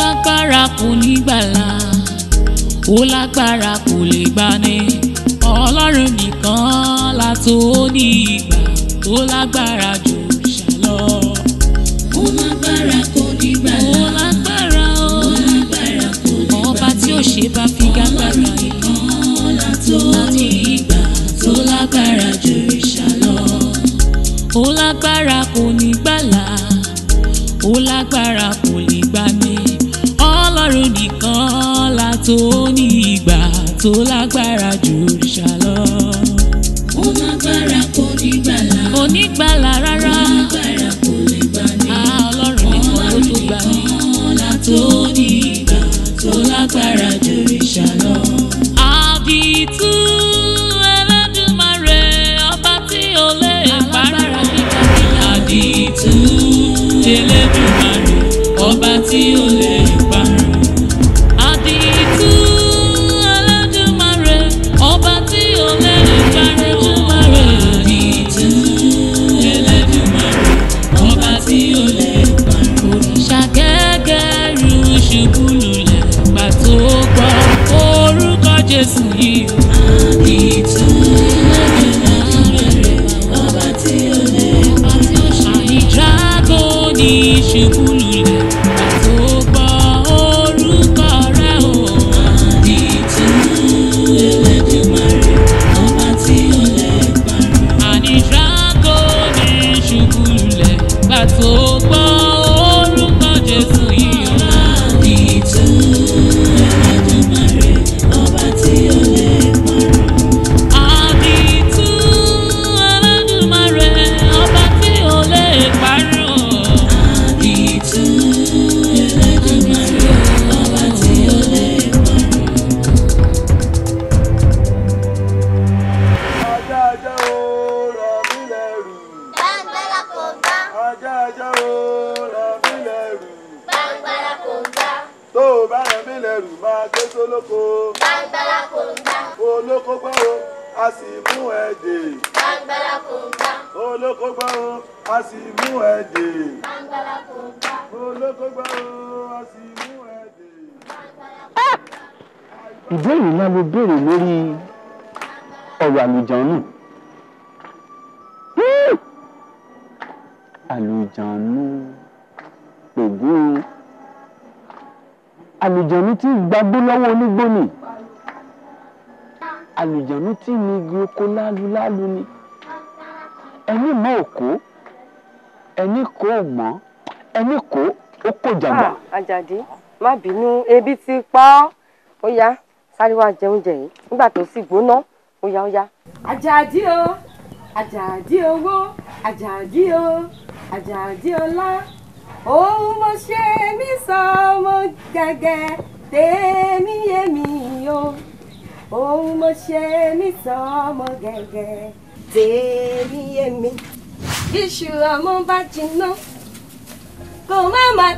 lágbára kò ní gbàlà ó lágbára kò lè gbani ọlọ́run nìkan la tó ní ìgbà tó lágbára jù ṣàlọ. ó lágbára kò ní ó gbàlà lágbára ó ó lágbára kò ní ọba tí ó ṣe bá fi gágbára yìí. ọlá tó ní ìgbà tó lágbára jù ìṣàlọ. ó lágbára kò ní gbàlà ó lágbára kò lè gbani ọlọ́run nìkan la tó ní ìgbà tó lágbára jù ṣàlọ. ó lágbára kò ní gbàlà kò ní gbàlà rárá ó lágbára kò lè gbani. á ọlọ́run nìkan ló tó gbani. ọlá tó ní ìgbà tó lágbára jù ìṣàlọ. àdìtú ẹlẹ́dùnmarè ọba tí ó lè alágbára parẹ́. gíga àdìtú ẹlẹ́dùnmarè ọba tí ó lè parẹ́. àdìtú ẹlẹ́dùnmarè ọba tí ó lè parẹ́. Ẹlẹ́dùmarè àdìtú ẹlẹ́dùnmarè ọba tí ó lè parẹ́. òrìṣà gẹ́gẹ́rú ṣubú lulẹ̀ gbà tó gbọ́ orúkọ Jésù yìí. àdìtú ẹlẹ́dùnmarè ọba tí ó lè Àní dragoni ṣubú lulẹ̀ gbà tó gbọ́ orúkọ rẹ̀ o. àdìtú ẹlẹ́dùnmarè ọba tí ó lè parun. Àní dragoni ṣubú lulẹ̀ gbà tó gbọ́ orúkọ Jésù yìí o. àdìtú ẹlẹ́dùnmarè ọba tí ó lè parun. Àdìtú Ẹlẹ́dùmarè ọba tí ò lè parun. àdìtú ẹlẹ́dùnmarè ọba tí ó lè parun. Ajá ajá o, rọ̀ mí lẹ́rù. Gbàngbàlà kò gbà, Ajá ajá o, rọ̀ mí lẹ́rù. gbàngbàlà kò gbà, Tó o bá rọ̀ mí lẹ́rù máa ké sólóko. gbàngbàlà kò gbà, Olóko gbọ́ o, a sì mú ẹ dè. gbàngbàlà kò gbà, Olóko gbọ́ o, a sì mú ẹ dè. gbàngbàlà kò gbà, Olóko gbọ́ o, a sì mú ẹ dè. ìbéèrè ńlá ló béèrè lórí ọ̀rọ̀ àlùjànnú. Hmm. àlùjànnú ògún àlùjànnú tí ń gbagbó lọ́wọ́ onígbó ni àlùjànnú tí ń igi oko lálulálu ni ẹni mọ òkó ẹni kò mọ ẹni kò ó kò jàgbà. Ah, Àjàdí má bínú ebi ti pa ọ́ ó yá sáré wá jẹ oúnjẹ yìí nígbà tó sì gbóná ó yá ó yá. Àjàdí o Àjàdí owó Àjàdí o Àjàdí ọlá òun mo ṣe mí sọ ọmọ gẹ́gẹ́ tèmi yé mi o òun mo ṣe mí sọ ọmọ gẹ́gẹ́ tèmi yé mi iṣu ọmọ bá jiná kò má má.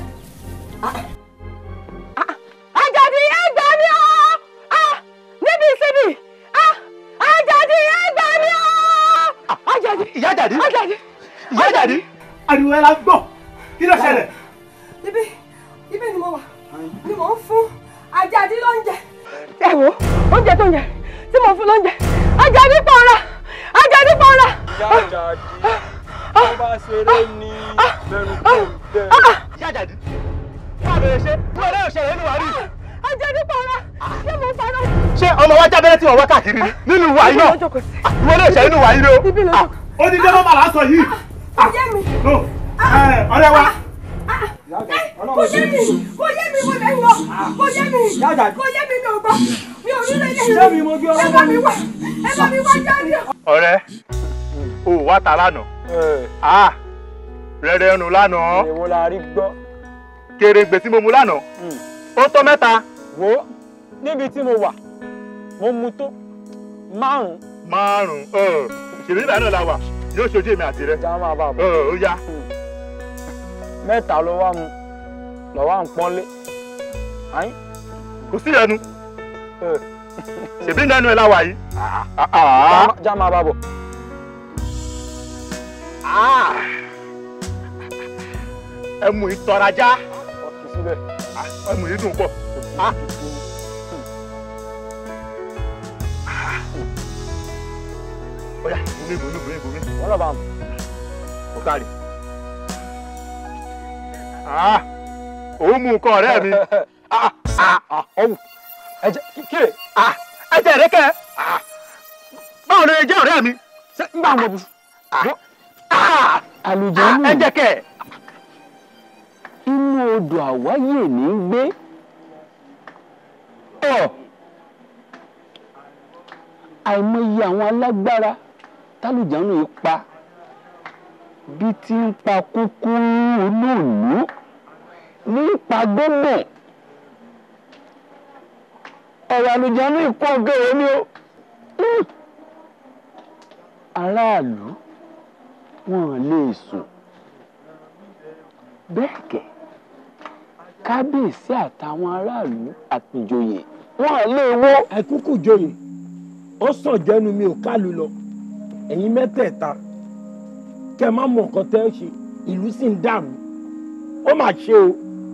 Àjàdí ẹ gbà mí o Ah, níbi ìsinmi Ah, Àjàdí ẹ gbà mí o Àjàdí ìyá Àjàdí Àjàdí ìyá Àjàdí ariwo ẹ la gbọ́ kí ló ṣẹlẹ̀. ibi ibi ni mo wà ni mo ń fún Àjàdí lóúnjẹ. ẹ wo oúnjẹ tó ń jẹ tí mo fún lóúnjẹ Àjàdí pọ̀nra Àjàdí pọ̀nra. ìyá Àjàdí tó bá ṣeré ní bẹ̀rù kò bẹ̀rù. ìyá Àjàdí wọ́n bẹ̀rẹ̀ ṣe wọ́n lè ṣẹlẹ̀ nínú wàrí. Àjàdí pọ̀nra ṣé mo paná. ṣé ọmọ wa jábẹ́rẹ́ tí wọ́n wá káàkiri ni nínú wàyí náà Ibi ló jókòó sí. wọ́n lè ṣẹlẹ̀ nínú wàyí náà. Ibi ló jókòó. ó ní dé nọ́mbà lásán yìí. kò yé mi no ẹ, ọ̀rẹ́ wa kò yé mi kò yé mi mo lè lọ kò yé mi kò yé mi mi ò gbọ́ mi ò rí lẹ́yìn Ṣé mi mo gbé ọlọ́mọ ẹ bá mi wá ẹ bá mi wá jáde. ọ̀rẹ́ o wá ta lánàá ah rẹ̀rẹ̀ ẹnu lánàá èwo la rí gbọ́. kèrègbè tí mo mu lánàá ó tó mẹ́ta wo níbi tí mo wà mo mu tó márùn-ún. márùn-ún ṣèlú ìgbà náà la wà yóò ṣojú èmi àti rẹ já máa bá a bọ̀. ó yá mẹ́ta ló wá mu lọ́wọ́ à ń pọ́nlé. Àyín. kò sí ẹnu ẹ, ṣèbí nínú ẹ la wà yìí. já má- já máa bá a bọ̀. ẹ mú ìtọ́rajá ọtí síbẹ̀. ọmọ yìí dùn pọ̀. Ah. Ọ̀yá, ìbomi, ìbomi, ìbomi, ìbomi. Wọ́n lọ bá wọn. Ó kárí. Ah, òun mú nǹkan ọ̀rẹ́ mi. Ah, ah, ah, ọ̀wù. Ẹ̀jẹ̀ kíkìrè. Ah, ẹ̀jẹ̀ rẹ̀ kẹ́. Ah, báwo ni ẹ̀jẹ̀ ọ̀rẹ́ mi? Ṣé ń gbà wọ́n bu? Ah, àlùjànnú ẹ̀jẹ̀ kẹ́. inú odò àwáyè ní í gbé ọ àìmọye àwọn alágbára tálùjànnú yìí pa bí tí ń pa kúkú olóòlú ní ipa gbọ́dọ̀ ọ̀rọ̀ àlùjànnú yìí pọ̀ gẹ̀rẹ́ ni ó Hmm. aráàlú wọn lè sùn bẹ́ẹ̀ kẹ́ kábíyèsí àtàwọn aráàlú àtìjòyè wọn lè wó. ẹ kúkú joyè ó sàn jẹnu mi ò kálu lọ ẹ̀yin mẹ́tẹ̀ẹ̀ta kẹ́ ẹ má mọ nǹkan tẹ́ ẹ ṣe ìlú sì ń dàrú ó mà ṣe o.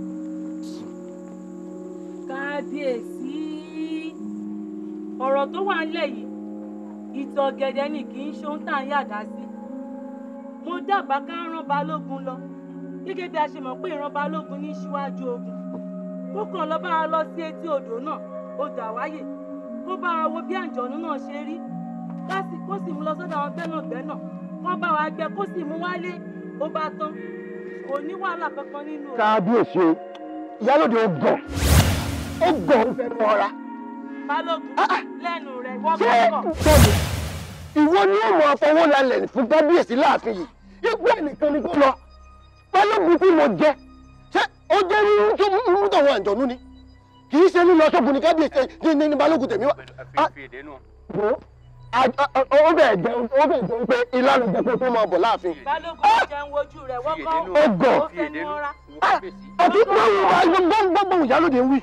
kábíyèsí ọ̀rọ̀ tó wà ńlẹ̀ yìí ìtọ̀ gẹ̀dẹ̀ ni kì í ṣe ohun tá à ń yàdá sí mo dábàá ká rán balógun lọ gẹ́gẹ́ bí a ṣe mọ̀ pé ìran balógun ní síwájú ogun kó kàn lọ bá a lọ sí etí odò náà odò àwáyè kó bá a wo bí àǹjọ̀nú náà ṣe rí láti kó sì mú lọ sọ́dọ̀ àwọn gbẹ́nàgbẹ́nà kó bá wa gbẹ kó sì mú wálé ó bá tán kò ní wàhálà kankan nínú o. kábíyèsí o ìyálòde ó gàn ó gàn ó fẹ́ mọ́ra. balógun lẹ́nu rẹ̀ wọ́n ṣé kọ́kọ́. bẹ́ẹ̀ni ìwọ ni ó mọ afọwọ́ lálẹ́ fún kábíyèsí láàfin yìí ipò ẹnìkan ni kó lọ balógun tí mo jẹ ṣé ó jẹ́ nínú tó mú tọ̀wọ́ àjọ̀nú ni kì í ṣe nínú ọṣọ́gun ni kábíyèsí ní ní ní balógun tèmi wá. Wo, a- a- a- ó bẹ̀ jẹ́ ó bẹ̀ jẹ́ pé ìlànà ìjẹ́ kó tó máa bọ̀ láàfin. balógun jẹun wojú rẹ̀ wọ́n kọ́ Ó gàn. ó fẹnu ọra. àti gbọ́ngbọ́ngbọ́n ìyálòde ń wí.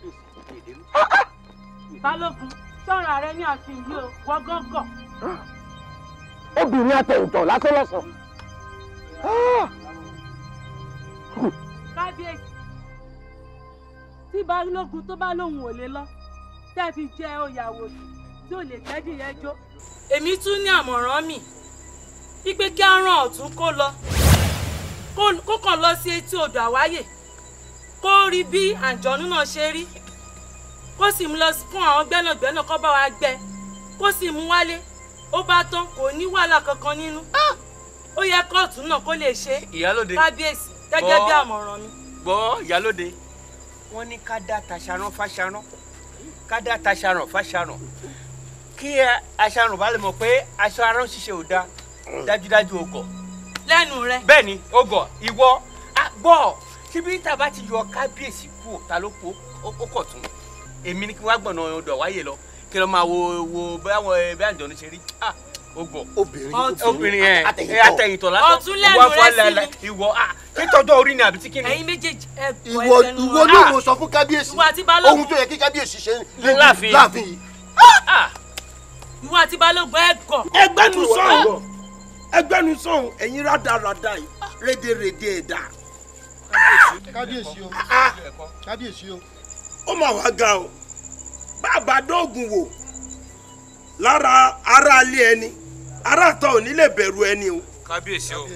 balógun sọ̀rọ̀ rẹ ní ààfin yìí o wọ́n gángan. obìnrin atẹ̀yìntọ̀ lásán lọ́sàn. kábíyèsí tí balógun tó bá lóun ò lè lọ tẹ́ fi jẹ́ òyàwó tí ò lè tẹ́dí yẹn jó. èmi tún ní àmọ̀ràn mi wípé kí á rán ọ̀tún kó lọ kó- kó kàn lọ sí etí odò àwáyè kó rí bí àǹjọ̀nú náà ṣe rí kó sì mú lọ fún àwọn gbẹ́nàgbẹ́nà kó bá wa gbẹ kó sì mú wálé ó bá tán kò ní wàhálà kankan nínú ó yẹ kóòtù náà kó lè ṣe Ìyálóde. kábíyèsí gẹ́gẹ́ bí Bọ́. àmọ̀ràn mi. gbọ́ ìyálóde wọ́n ní ká dá taṣaran fáṣaran ká dá taṣaran fáṣaran kí ẹ- aṣaran bá lè mọ̀ pé aṣọ arán ṣíṣe ò da dájúdájú o gọ̀. lẹ́nu rẹ. bẹ́ẹ̀ ni o gọ̀ ìwọ á gbọ́ síbi tá a bá ti yọ kábíyèsí kú ta ló kú ó ó kọ̀ tún èmi ni kí wọ́n á gbọ̀nà ọ̀dọ̀ wáyé lọ kí lọ́ máa wo wo báwọn ẹ bí àjọ ní ṣe rí ah o gọ̀. obìnrin obìnrin ẹ ẹ atẹ̀yìntọ̀ lásán Ọ̀tún lẹ́nu ìwọ afọ rẹ sí alẹ́ ìwọ ah kí tọ́jú orí ni àbí tí kí ni. ẹ̀yin méjèèjì ẹ gbọ́ ìwọ ẹsẹ̀ nu ìwọ ọ̀rọ̀. ló mọ sọ fún kábíyèsí Ìwọ àti Balógun. ohun tó yẹ kí kábíyèsí ṣe Láàfin. láàfin yìí. ìwọ àti balógun ẹ gọ̀. ẹgbẹ́nu sọ̀hún ẹgbẹ́nu sọ̀hún ẹ̀yin rádaràda yìí rédèrèdè ẹ̀dá. kábíyèsí o kábíyèsí o. ó mà wá ga o bàbá dóògùn wò lára aráalé ẹni aráàtọ̀ ò ní lè bẹ̀rù ẹni o kábíyèsí o.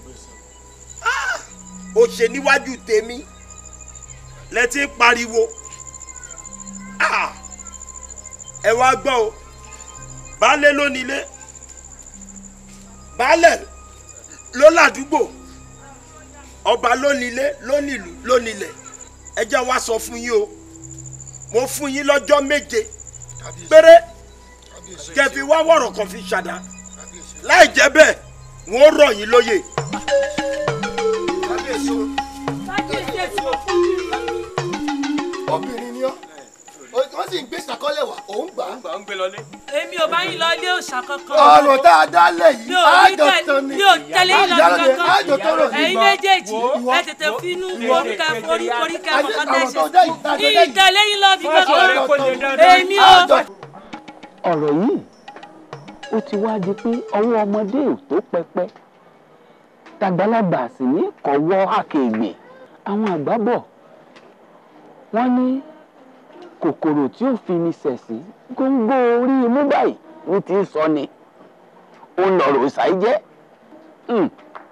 ó ṣe níwájú tèmi lẹ́tí ń pariwo Ah! ẹ wá gbọ́ o baálé ló nílé baálẹ̀ ló ládùúgbò ọba ló nílé ló nílùú ló nílẹ̀ ẹ jẹ́ wá sọ fún yín o mo fún yín lọ́jọ́ méje péré kẹ́ fi wá wọ̀rọ̀ kan fi ṣàdá láì jẹ́ bẹ́ẹ̀ wọ́n rọ̀ yín lóyè. obìnrin ni ọ wọ́n sì ń gbé sàkọ́lẹ̀ wá òun gbà á. ń gbé lọlé. èmi ò bá yín lọ ilé òòṣà kankan. ọ̀rọ̀ tá a dá lẹ̀ mi yìí ò ní àjọ tẹ- tán ni mi ò tẹ̀lé yín lọ Ìyálóde, kankan. àjọ tọrọ ní ẹ̀yin méjèèjì ẹ tètè finú forí kẹ forí forí kẹ Àjẹ́ kọ̀ọ̀kan àwọn tó tẹ̀ dá yìí, tá a ṣe. jọ dá yìí. ìtẹ̀lé yín lọ bí Wọ́n sọ kankan. pé kò lè dandan. èmi ò. ọ̀rọ̀ yìí ó ti wá di pé ọwọ́ ọmọdé ò tó pẹpẹ tàgbàlagbà sì ní kọ̀wọ́ àkègbè àwọn àgbà bọ̀ wọ́n ní kòkòrò tí ó fi ni sẹ̀sí góńgó orí imú báyìí ní ti sọ ni ó ń lọ̀rọ̀ ìsàí jẹ́ Hmm.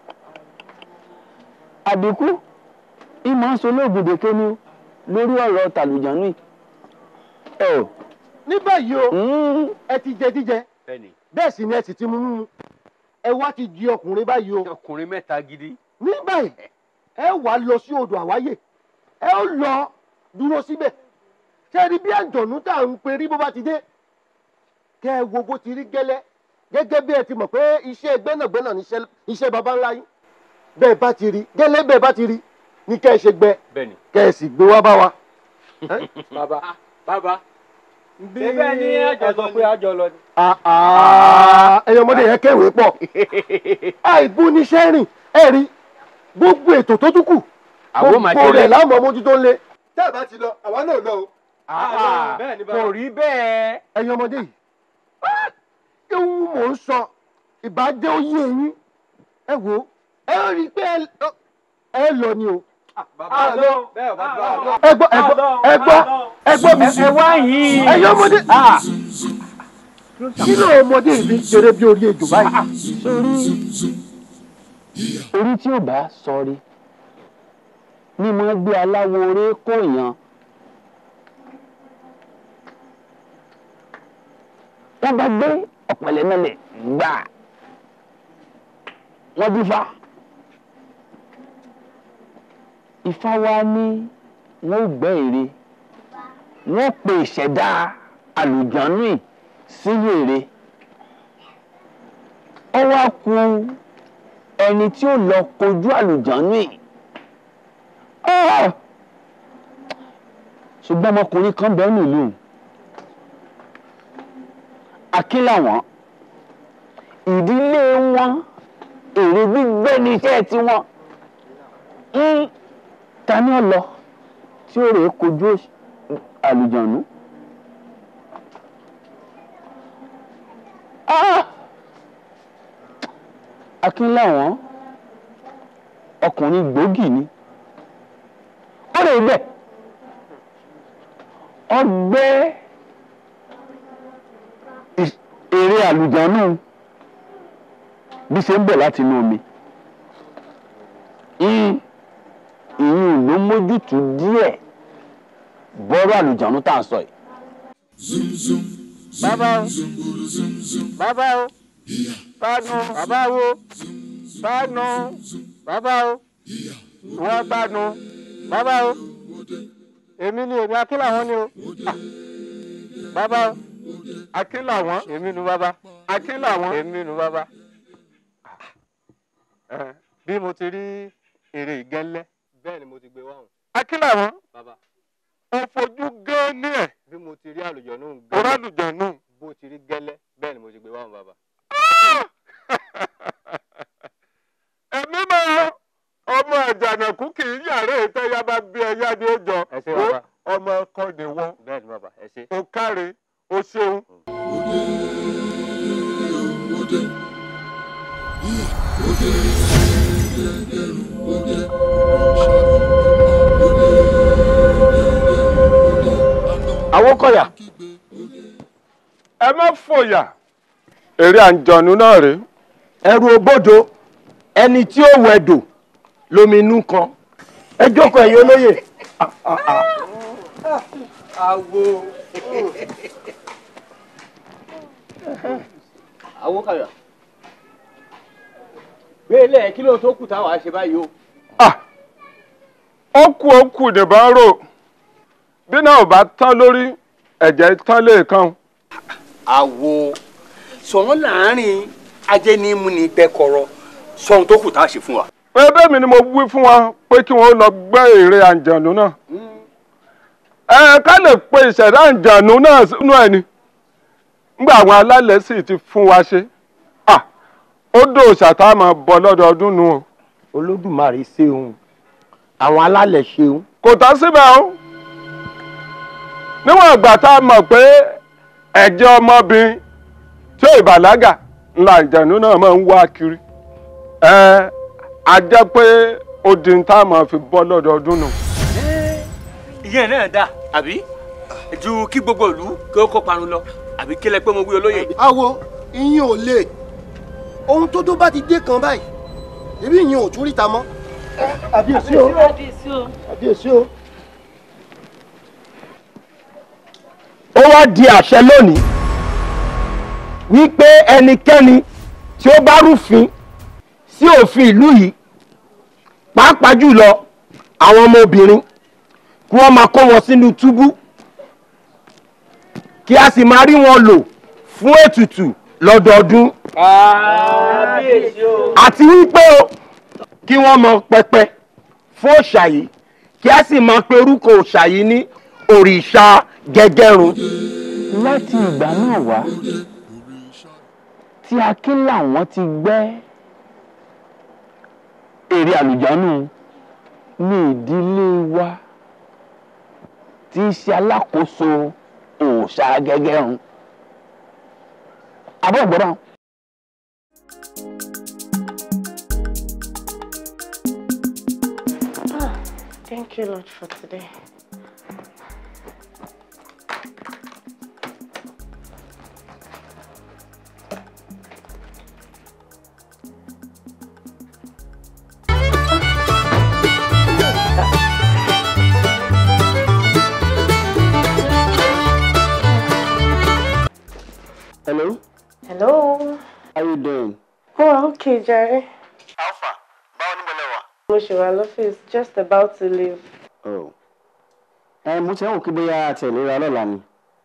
àbíkú ìmọ̀ ń solóògùn dèké ni ó lórí ọ̀rọ̀ tàlùjánú yìí. ẹ ò ní báyìí o ẹ ti jẹ jíjẹ bẹ́ẹ̀ sì ni ẹ sì ti mú mímu ẹ wá ti di ọkùnrin báyìí o. ọkùnrin mẹ́ta gidi. ní báyìí ẹ wà lọ sí odò àwáyè ẹ ó lọ dúró síbẹ̀ ṣé ẹ rí bí àjọ̀nú tá à ń perí bó bá ti dé kẹ ẹ wo bó ti rí gẹ́lẹ́ gẹ́gẹ́ bí ẹ ti mọ̀ pé iṣẹ́ gbẹ́nàgbẹ́nà ní iṣẹ́- iṣẹ́ baba ńlá yín bẹ́ẹ̀ bá ti rí gẹ́lẹ́ bẹ́ẹ̀ bá ti rí ní kẹ́ ẹ ṣe gbẹ bẹ́ẹ̀ni. kẹ́ ẹ sì gbé wá bá wa. bàbá bàbá bẹ́ẹ̀ ni àjọ sọ pé àjọ lọ ni. ẹyọ ọmọdé yẹn kẹwèé pọ̀ àìbú níṣẹ́ rìn ẹ rí gbogbo ètò tó tún kù Àwọn máa gbogbo ṣe rẹ̀ lé. láwọn ọmọ mójútó ń lé. tẹ́ ẹ bá ti lọ àwa náà lọ o. bẹ́ẹ̀ ni kò rí bẹ́ẹ̀. ẹ̀yin ọmọdé yìí ewu mò ń sọ ìbàjẹ́ ó yé eyín ẹ wò ó ẹ rí i pé ẹ- ẹ lọ ni o. bàbá lọ bẹ́ẹ̀ bá tó àlọ. ẹ gbọ́ ẹ gbọ́ ẹ gbọ́ ẹ gbọ́ mi sí. ẹ wá yìí. ẹ̀yin ọmọdé kí ló ọmọdé yìí fi ṣeré bí orí ejò báyìí. sórí orí tí ò bá sọrí ni mo gbé aláwo orí kó yan wọ́n bá gbé ọ̀pẹ̀lẹ̀ mẹ́lẹ̀ gbà wọ́n dífá ifá wa ní wọ́n ò gbẹ́ ère wọ́n pe ìṣẹ̀dá àlùjọ́nù yìí sínú ère ó wá ku ẹni tí ó lọ kojú àlùjọ́nù yìí Ah! ṣùgbọ́n ọmọkùnrin kan bẹ́ẹ̀ nílùú akínláwọn ìdílé wọn èrè gbígbé ní iṣẹ́ tiwọn ń ta ni ó lọ tí ó rèé kojú àlùjọ́nù. Ah! akínláwọn ọkùnrin gbòógì ni ó lè bẹ̀ ọgbẹ́ ì- èrè àlùjọ́nù bí ṣe ń bọ̀ láti inú omi ìyún ló mójútó díẹ̀ bọ́rọ̀ àlùjọ́nù tá à ń sọ yìí. bàbá o bàbá o gbádùn bàbá wo gbádùn bàbá o wọ́n gbádùn bàbá o èmi ni èmi akínlàwọn ni o Ah. bàbá o akínlàwọn èmi nu bàbá akínlàwọn èmi nu bàbá Ah. bí mo ti rí èrè ìgẹ́lẹ́ bẹ́ẹ̀ ni mo ti gbé wá hàn. akínlàwọn bàbá ó fojú gán ní ẹ̀ bí mo ti rí àlùjọ̀nù orálùjọ̀nù bó ti rí gẹ́lẹ́ bẹ́ẹ̀ ni mo ti gbé wá hàn bàbá. ẹ̀mí máa ọmọ àjànàkú kì í yàrá ìtẹ́yà bá bí ẹyá ni ó jọ ẹ ṣé bàbá. ọmọ ọkọ ni wọ́n bẹ́ẹ̀ ni bàbá ẹ ṣe. o káre o ṣeun. Awókọ̀yà ẹ má fòyà èrè àǹjọ̀nù náà rèé. ẹrù òbodò ẹni tí ó wẹdò lomi inú kan ẹ jókòó ẹ̀yin olóyè. awo awo kàyà gbélé kí ló tó kù táwa ṣe báyìí o. ó kù ó kù nìbọn rò bí náà ò bá tán lórí ẹ̀jẹ̀ tán lẹ́ẹ̀kan. àwo sọ̀rọ̀ láàrin ajẹ́nimu ní gbẹ́kọ̀rọ̀ sọ̀rọ̀ tó kù tá a ṣe fún wa. bẹ́ẹ̀ mi ni mo wí fún wa pé kí wọ́n lọ gbẹ́ èrè àǹjọ̀nù náà. ẹ ká lè pe ìṣẹ̀dá àǹjọ̀nù náà sínú ẹ̀ ni nígbà àwọn alálẹ̀ sì ti fún wa ṣe. Ah, ó dòòṣà tá a máa bọ lọ́dọọdún nu o. olódùmarè ṣeun àwọn alálẹ̀ ṣeun. kò tán síbẹ̀ o níwọ̀n ìgbà tá a mọ̀ pé ẹ̀jẹ̀ ọmọbìnrin tí ò ìbàlágà ńlá ìjànú náà máa ń wá kiri ẹ a jẹ́ pé ó di ní tá a máa fi bọ́ lọ́dọọdún nù. ìyẹn náà dà àbí ju kí gbogbo ìlú kí ó kó parun lọ àbí kí lẹ pé mo wí olóyè. awo ìyín ò lè ohun tó tó bá ti dé kan báyìí ebi ìyín ò tún ríta mọ́. àbíyèsí o kábíyèsí o. àbíyèsí o. ó wá di àṣẹ lónìí wípé ẹnikẹ́ni tí ó bá rúfin sí òfin ìlú yìí pàápàá jùlọ àwọn ọmọbìnrin kí wọ́n máa kó wọn sínú túbú kí a sì máa rí wọn lò fún ètùtù lọ́dọọdún kábíyèsí o. àti wípé o kí wọ́n mọ pẹpẹ fún òòṣà yìí kí a sì máa pe orúkọ òòṣà yìí ní òrìṣà gẹ́gẹ́rùn. láti ìgbà náà wá tí akin làwọn ti gbẹ́ èrè àlùjánù ní ìdílé wa tí í ṣe alákòóso òòṣà gẹ́gẹ́rùn. àbọ̀ ìgbọ́dọ̀. Ah, thank you, Lord, for today. hello Hello. how you doing. Oh, okay, Jerry. alpha báwo ni mo lè wà. Mo ṣe wà lọ́fíìsì, just about to leave. Oh. ẹ mo ti ń wò kí bóyá àtẹ̀léra lọ́la ni.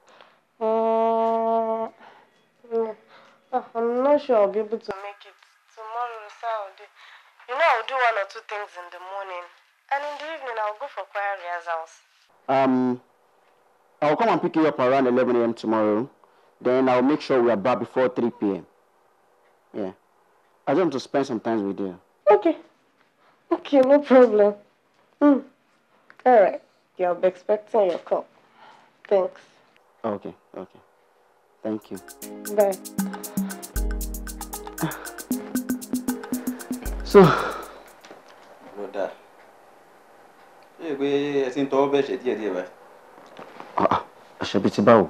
Mm, mm, ah, I'm not sure I'll be able to make it. Tomorrow is Saturday. You know, I'll do one or two things in the morning. And in the evening, I'll go for choir rehearsals. Um, I'll come and pick you up around 11 a.m. tomorrow. Then I'll make sure we are back before 3 p.m. Yeah. I just want to spend some time with you. Okay. Okay, no problem. Mm. All right. Yeah, I'll be expecting your call. Thanks. Okay, okay. Thank you. Bye. So, ló dáa ṣé é pé ẹ ti ń tọwọ́ bẹ́ẹ̀ ṣe díẹ̀díẹ̀ báyìí. àṣẹbí ti báwo?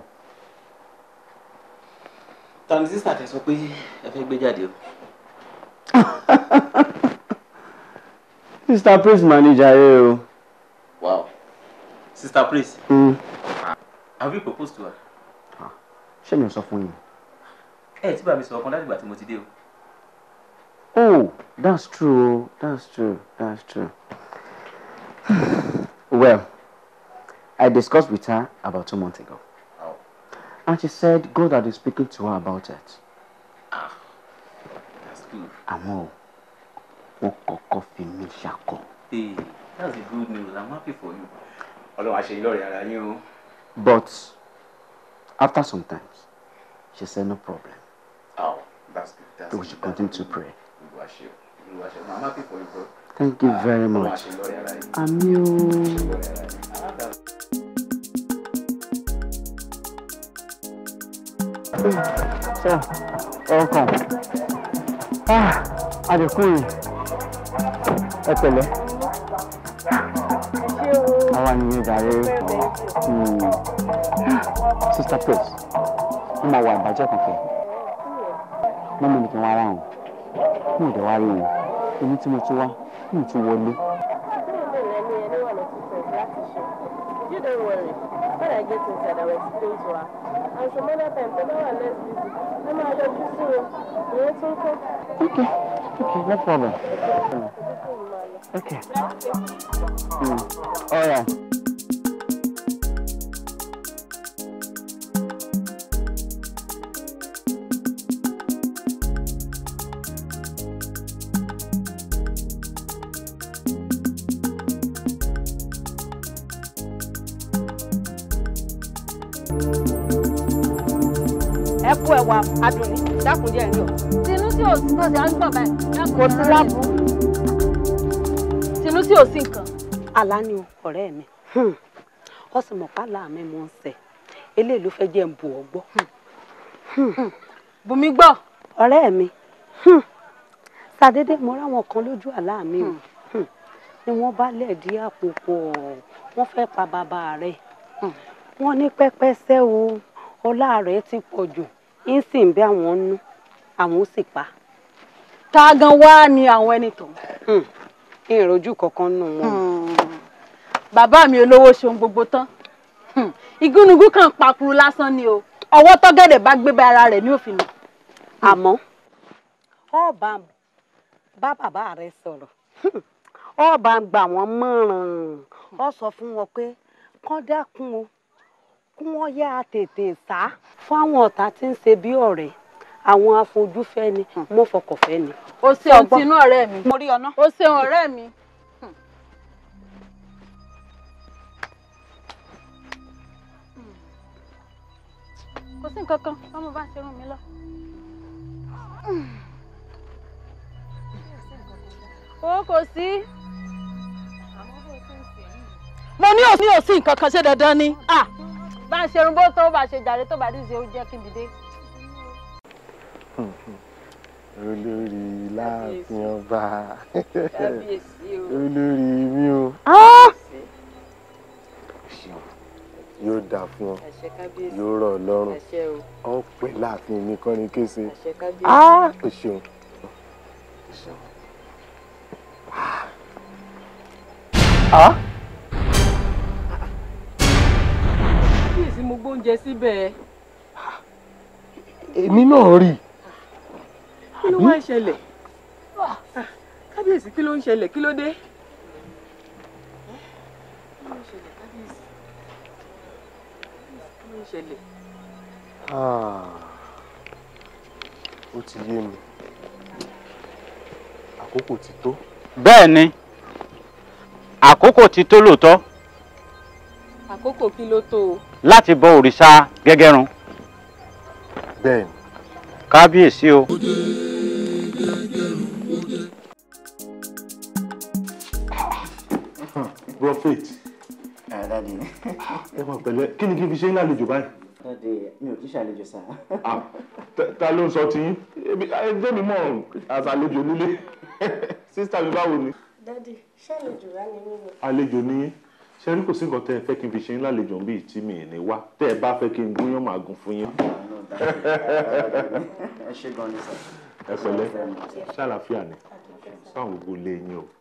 ta ni sísà tẹ sọ pé ẹ fẹ́ gbé jáde o. Mr. Prince manager ẹ o. wow sister praise Mm. have you proposed to her. Ṣé mi ò sọ fún yín? ẹ tí bá mi sọ ọkàn láti ìgbà tí mo ti dé o. Oh, that's true. That's true. That's true. well, I discussed with her about two months ago. Oh. And she said God had been speaking to her about it. that's good. Àmọ́ o, wọ́n kọ́kọ́ fi mí ṣakọ. hey that's the good news i'm happy for you. ọlọ́run àṣeyìn lọ́ọ̀rẹ́ ara yín o. But after some time, she said no problem. oh that's good that's We good. should continue to pray. Olúwa ṣe o Olúwa ṣe o i'm happy for you bro. Thank you very ọlọ́run much. àṣeyìn lọ́ọ̀rẹ́ ara yín. Àmì o. lọ́ọ̀rẹ́ ara yín. Ah, that's- So, welcome. Ah, àdìkú yìí. Ẹ pẹ̀lẹ́. Àwa ni ìdàrí. Sister Praise, mo máa wà ìbàjẹ́ kankan. Mo mú mi kí n wá ráhùn. Mo ò dé wá rí wọn. Èmi tí mo tún wá, mo ò tún wọlé. You don't worry. When I get inside, I will explain to her. And some other time, when I less busy, I'm going to just see you. You want to Okay, okay, no problem. Okay. Mm. All right. ẹ kú ẹwà adùnní dákun díẹ̀ ní o. tinú tí ò sí tọ́sí à ń gbọ̀ báyìí. kò sí láàbù. tinú tí ò sí nǹkan. àlá ni o ọ̀rẹ́ mi ó sì mọ̀ pálá mi mò ń sẹ̀ eléyìí ló fẹ́ jẹ́ ń bù ọ́ gbọ́. bùnmi gbọ́. ọ̀rẹ́ mi ṣàdédé mo ráwọn kan lójú àlá mi o ní ni wọ́n bá lẹ̀dí àpò pọ̀ wọ́n fẹ́ pa bàbá rẹ̀ wọ́n ní pẹ́pẹ́sẹ́ o ọlá rẹ̀ ti pọ̀ jù ń sì ń bẹ́ àwọn nú àwọn ó sì pa. ta gan wá ni àwọn ẹni tó. ìròjú kankan nù wọn. bàbá mi olówó ṣeun gbogbo tán igúnnugún kan pakuru lásán ni o ọwọ́ tọ́gẹ̀dẹ̀ bá gbé bá ara rẹ̀ ní òfin lọ. àmọ́ ọba bá bàbá rẹ̀ sọ̀rọ̀ ọba gbà wọ́n mọ̀ràn ọ sọ fún wọn pé kán dákun o kí wọ́n yá tètè sá fún àwọn ọ̀tá tí ń ṣe bí ọ̀rẹ́ àwọn afojúfẹ́ ni mo fọkànfẹ́ ni. o ṣeun tinú ọ̀rẹ́ mi mo rí ọ náà. o ṣeun ọ̀rẹ́ mi. kò sí nǹkan kan ọmọ bá ń ṣe rún mi lọ. o kò sí. mo ní òsín òsín nǹkan kan ṣe dandan ni bá ń ṣerun bó tó bá ṣe jàre tó bá díje ó jẹ́ kí n dìde. olórí láàfin ọba Kábíyèsí o. olórí mi o yóò dáa fún ọ Àṣẹ kábíyèsí. yóò rọ̀ ọ́ lọ́rùn Àṣẹ o. ọ pẹ́ láàfin mi kọ́ ni kése Àṣẹ kábíyèsí. Ah, o ṣeun o ṣeun. Ah, kábíyèsí mo gbóúnjẹ síbẹ̀. èmi náà rí i. kí ló wá ń ṣẹlẹ̀? Ah, kábíyèsí kí ló ń ṣẹlẹ̀ kí ló dé? kí ló ń ṣẹlẹ̀ kábíyèsí? kí ló ń ṣẹlẹ̀? Ah, ó ti yé mi àkókò ti tó. bẹ́ẹ̀ ni àkókò ti tó lóòótọ́ àkókò kí ló tó o? láti bọ òrìṣà gẹ́gẹ́run bẹ́ẹ̀ ni. kábíyèsí o. prophet Dádì. ẹ mọ̀ pẹ̀lẹ́ kí ni kí n fi ṣe ń lálejò báyìí. Dádì, mi ò kí ṣàlejò sá. Ah, ta- ta ló ń sọ tiyín ẹgbẹ́ mi mọ̀ àṣàlejò nílé sísítà mi báwo ni. Dádì, ṣàlejò rá ni mí ni. àlejò ní ṣe rí kò sí nǹkan tẹ́ ẹ fẹ́ kí n fi ṣe ń lálejò ń bí tí mi ì ní wá tẹ́ ẹ bá fẹ́ kí n gúnyán màá gún fún yín. Ẹ ṣe gan ni sá. ẹ pẹ̀lẹ́ ṣàlàfíà ni sáwọn gbogbo lé yín o.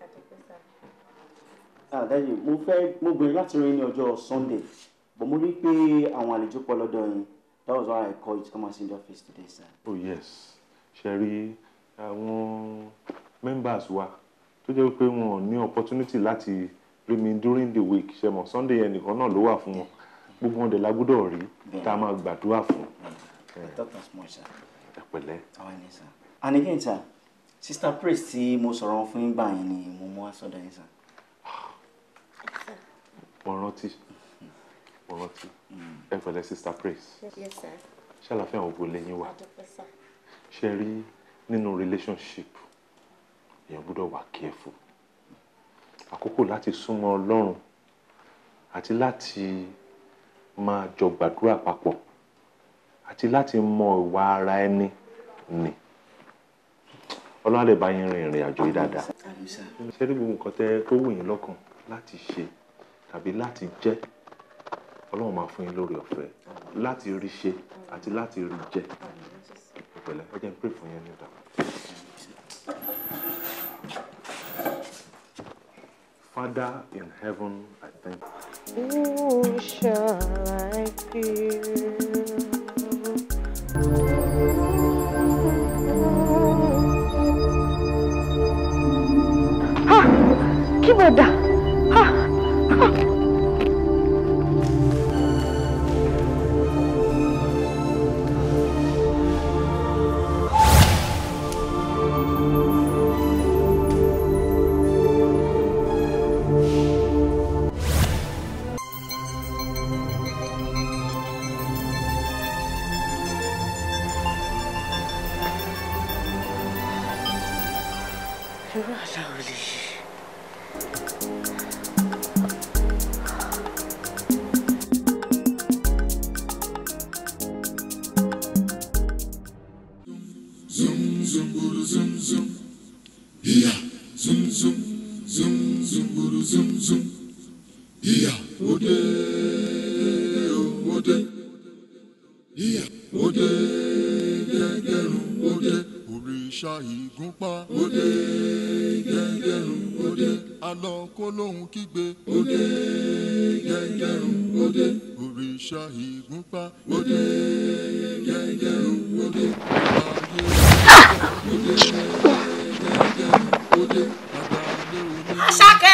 Ah, Dádì, mo fẹ́ mo gbèrè láti rí ní ọjọ́ Sunday but mo rí pé àwọn àlejò pọ̀ lọ́dọ̀ yín that was why I called you to come and see the office today sir. oh yes ṣe rí àwọn members wa tó jẹ́ pé wọn ò ní opportunity láti rí mi during the week ṣe mọ̀ Sunday yẹn nìkan náà ló wà fún wọn gbogbo wọn dẹ̀ la gbọ́dọ̀ rí tá a máa gbàdúrà fún. I thought as much sir. ẹ pẹ̀lẹ́. Àwọn ẹni sir. And again sir, Sister Praise tí mo sọ̀rọ̀ fún yín gbà yẹn ni mo mú wá sọ́dọ̀ yín sir. mo rántí mo rántí ẹ pẹ̀lẹ́ sister praise Yes, sir. ṣàlàfíà àwọn gbogbo lẹ́yìn wa Adúpẹ́ sá. ṣe rí nínú relationship èèyàn gbọ́dọ̀ wà careful àkókò láti súnmọ́ Ọlọ́run àti láti máa jọ gbàdúrà papọ̀ àti láti mọ ìwà ara ẹni ni Ọlọ́run á lè bá yín rin ìrìn àjò yìí dáadáa Àmín sir. ṣe rí gbogbo nǹkan tẹ́ tó wù yín lọ́kàn láti ṣe tàbí láti jẹ́ Ọlọ́run máa fún yín lórí ọ̀fẹ́ láti rí ṣe àti láti rí jẹ ìpẹ̀lẹ́ ẹ jẹ́ n pray fún yín nígbà. Father in heaven, I thank Who shall I Ha! Kí ló dà? Ha! Ha! Irú àṣà wo lè ṣe? òde òde ìyá òde gẹ́gẹ́rùn òde òrìṣà ìgúnpá òde gẹ́gẹ́rùn òde alọ kó lóhùn kígbe òde gẹ́gẹ́rùn òde òrìṣà ìgúnpá òde gẹ́gẹ́rùn òde ayé òde gẹ́gẹ́rùn òde Àṣàkẹ́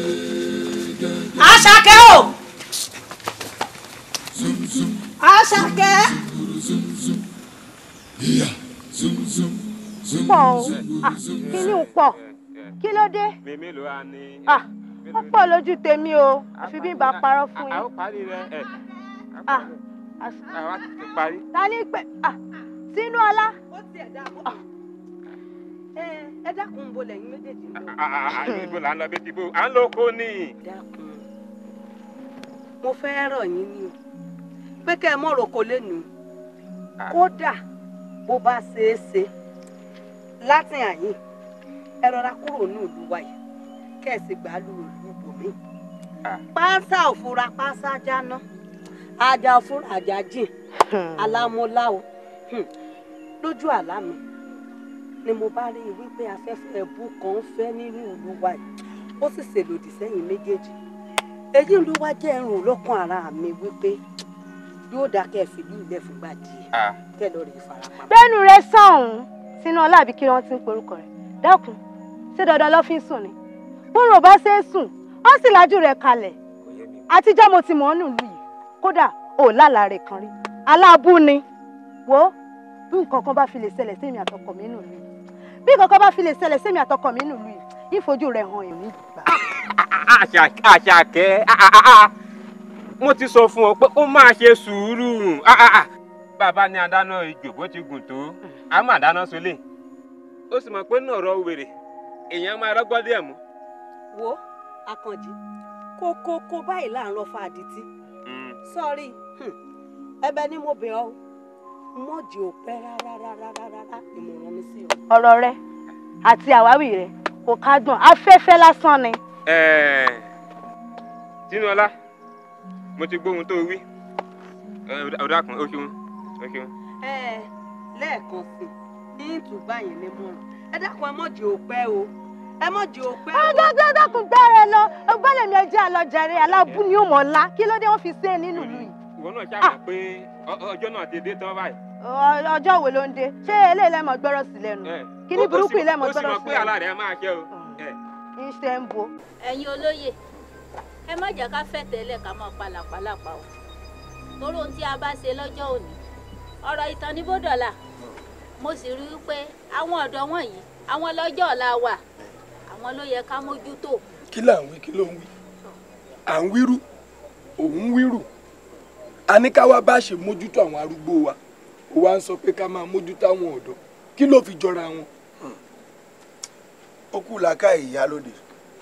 Àṣàkẹ́ o Àṣàkẹ́. pọ̀ o Ah, kíní ń pọ̀ kí ló dé mi mélòó á ní. Ah, ó pọ̀ lójú tèmi o àfi bí n bá parọ́ fún a ó yín. parí rẹ ẹ Ah, àwa ti parí. ta ní pẹ́ Ah, sínú ọlá. ẹ ẹ dákun bo lẹ́yìn méjèèjì ń lọ. ibo là ń lọ bí ti bó à ń lọ kó ní. dákun mo fẹ́ rọ̀ yín ni o pé kẹ́ ẹ mọ̀ roko lẹ́nu kódà bó bá ṣeé ṣe láti àyìn ẹ rọra kúrò ní ìlú wa yìí kẹ́ ẹ sì gbà á lu ìlú bòmí. pánsá òfura pánsá jáná ajá òfura ajá jìn alámúláwo Hmm. lójú àlá mi ni mo bá rí i wípé afẹ́fẹ́ ẹ̀bù kan ń fẹ́ nínú ìlú wa yìí ó sì ṣèlòdì sẹ́yìn méjèèjì èyí ló wá jẹ́ ẹrùn lọ́kàn ara mi wípé yóò dá kẹ́ ẹ fìlú ilẹ̀ fúngbà díẹ̀ kẹ́ ẹ lọ rí ìfarapamọ́. bẹ́ẹ̀nu rẹ sọ̀hún sínú ọlá àbí kí wọ́n ti ń porúkọ rẹ̀ dákun ṣé dandan ló fi ń sùn ni bóun ò bá ṣe é sùn ó sì lajú rẹ̀ kalẹ̀ àtijọ́ mo ti mọ̀ ọ́ nílùú yìí kódà ò lálàá rẹ̀ kan rí aláàbù ni wo bí nǹkan kan bá fi lè ṣẹlẹ̀ sẹ́mi àtọkọ mi nílùú yìí bí nǹkan kan bá fi lè ṣẹlẹ̀ sẹ́mi àtọkọ mi nílùú yìí ìfojú rẹ̀ hàn èmi gbà. àṣàkẹ́ mo ti sọ fún ọ pé ó máa ṣe sùúrù bàbá ní adáná ijò bó ti gùn tó a máa dáná sólè ó sì mọ̀ pé náà rọ wèrè èèyàn máa rọ́gbọ́n díẹ̀ mú. wo akànjí kókókó báyìí là ń rọ fa àdìtí sọrí ẹ̀bẹ̀ ni mo bẹ̀ ọ́ mọ̀jì ò pẹ́ rárá rárá rárá ìmọ̀ràn mi sí ọ. ọ̀rọ̀ rẹ àti àwáwí rẹ kò kádùn afẹ́fẹ́ lásán ni. Ẹ̀ẹ̀, tinúọlá mo ti gbóhun tó wí ọ̀dà kan ó ṣeun ó ṣeun. ẹ lẹ́ẹ̀kan sí i ní ìtúbà yẹn ní mọ̀ràn ẹ dákun ẹ mọ̀jì ò pẹ́ o ẹ mọ̀jì ò pẹ́ o. ọjọ́ dákun gbẹ́rẹ̀ lọ ọgbẹ́lẹ̀ mi ẹjẹ́ àlọ́jàre aláàbù ni ó mọ̀ ọ́lá kí ló dé wọ́n fi sé nínú ìlú yìí. ìwọ náà ṣàmọ̀ pé ọ- ọjọ́ náà ti dé tán báyìí. Ọ- ọjọ́ wo ló ń dé ṣé eléyìí lẹ́mọ̀ gbọ́rọ̀ sí lẹ́nu kí ní Ó- ó burúkú sì- yìí lẹ́mọ̀ ó sì gbọ́rọ̀ mọ̀ sí pé lẹ́nu. àlá rẹ̀ máa ṣe o. Ẹ̀. iṣẹ́ ń bo. ẹ̀yin olóyè ẹ má jẹ́ ká fẹ́ tẹ́lẹ̀ ká máa palàpalàpà o torí ohun tí a bá ṣe lọ́jọ́ òní ọ̀rọ̀ ìtàn ní bódọ̀là mo sì rí i pé àwọn ọ̀dọ́ wọ̀nyí àwọn lọ́jọ́ ọ̀la wà àwọn ló yẹ ká mójútó kí là ń wí kí ló ń wí à ń wírù òun wírù a ní ká wá bá ṣe mójútó àwọn arúgbó wa ó wá ń sọ pé ká máa mójútó àwọn ọ̀dọ́ kí ló fi jọra wọn. ó kù làákàyè ìyálóde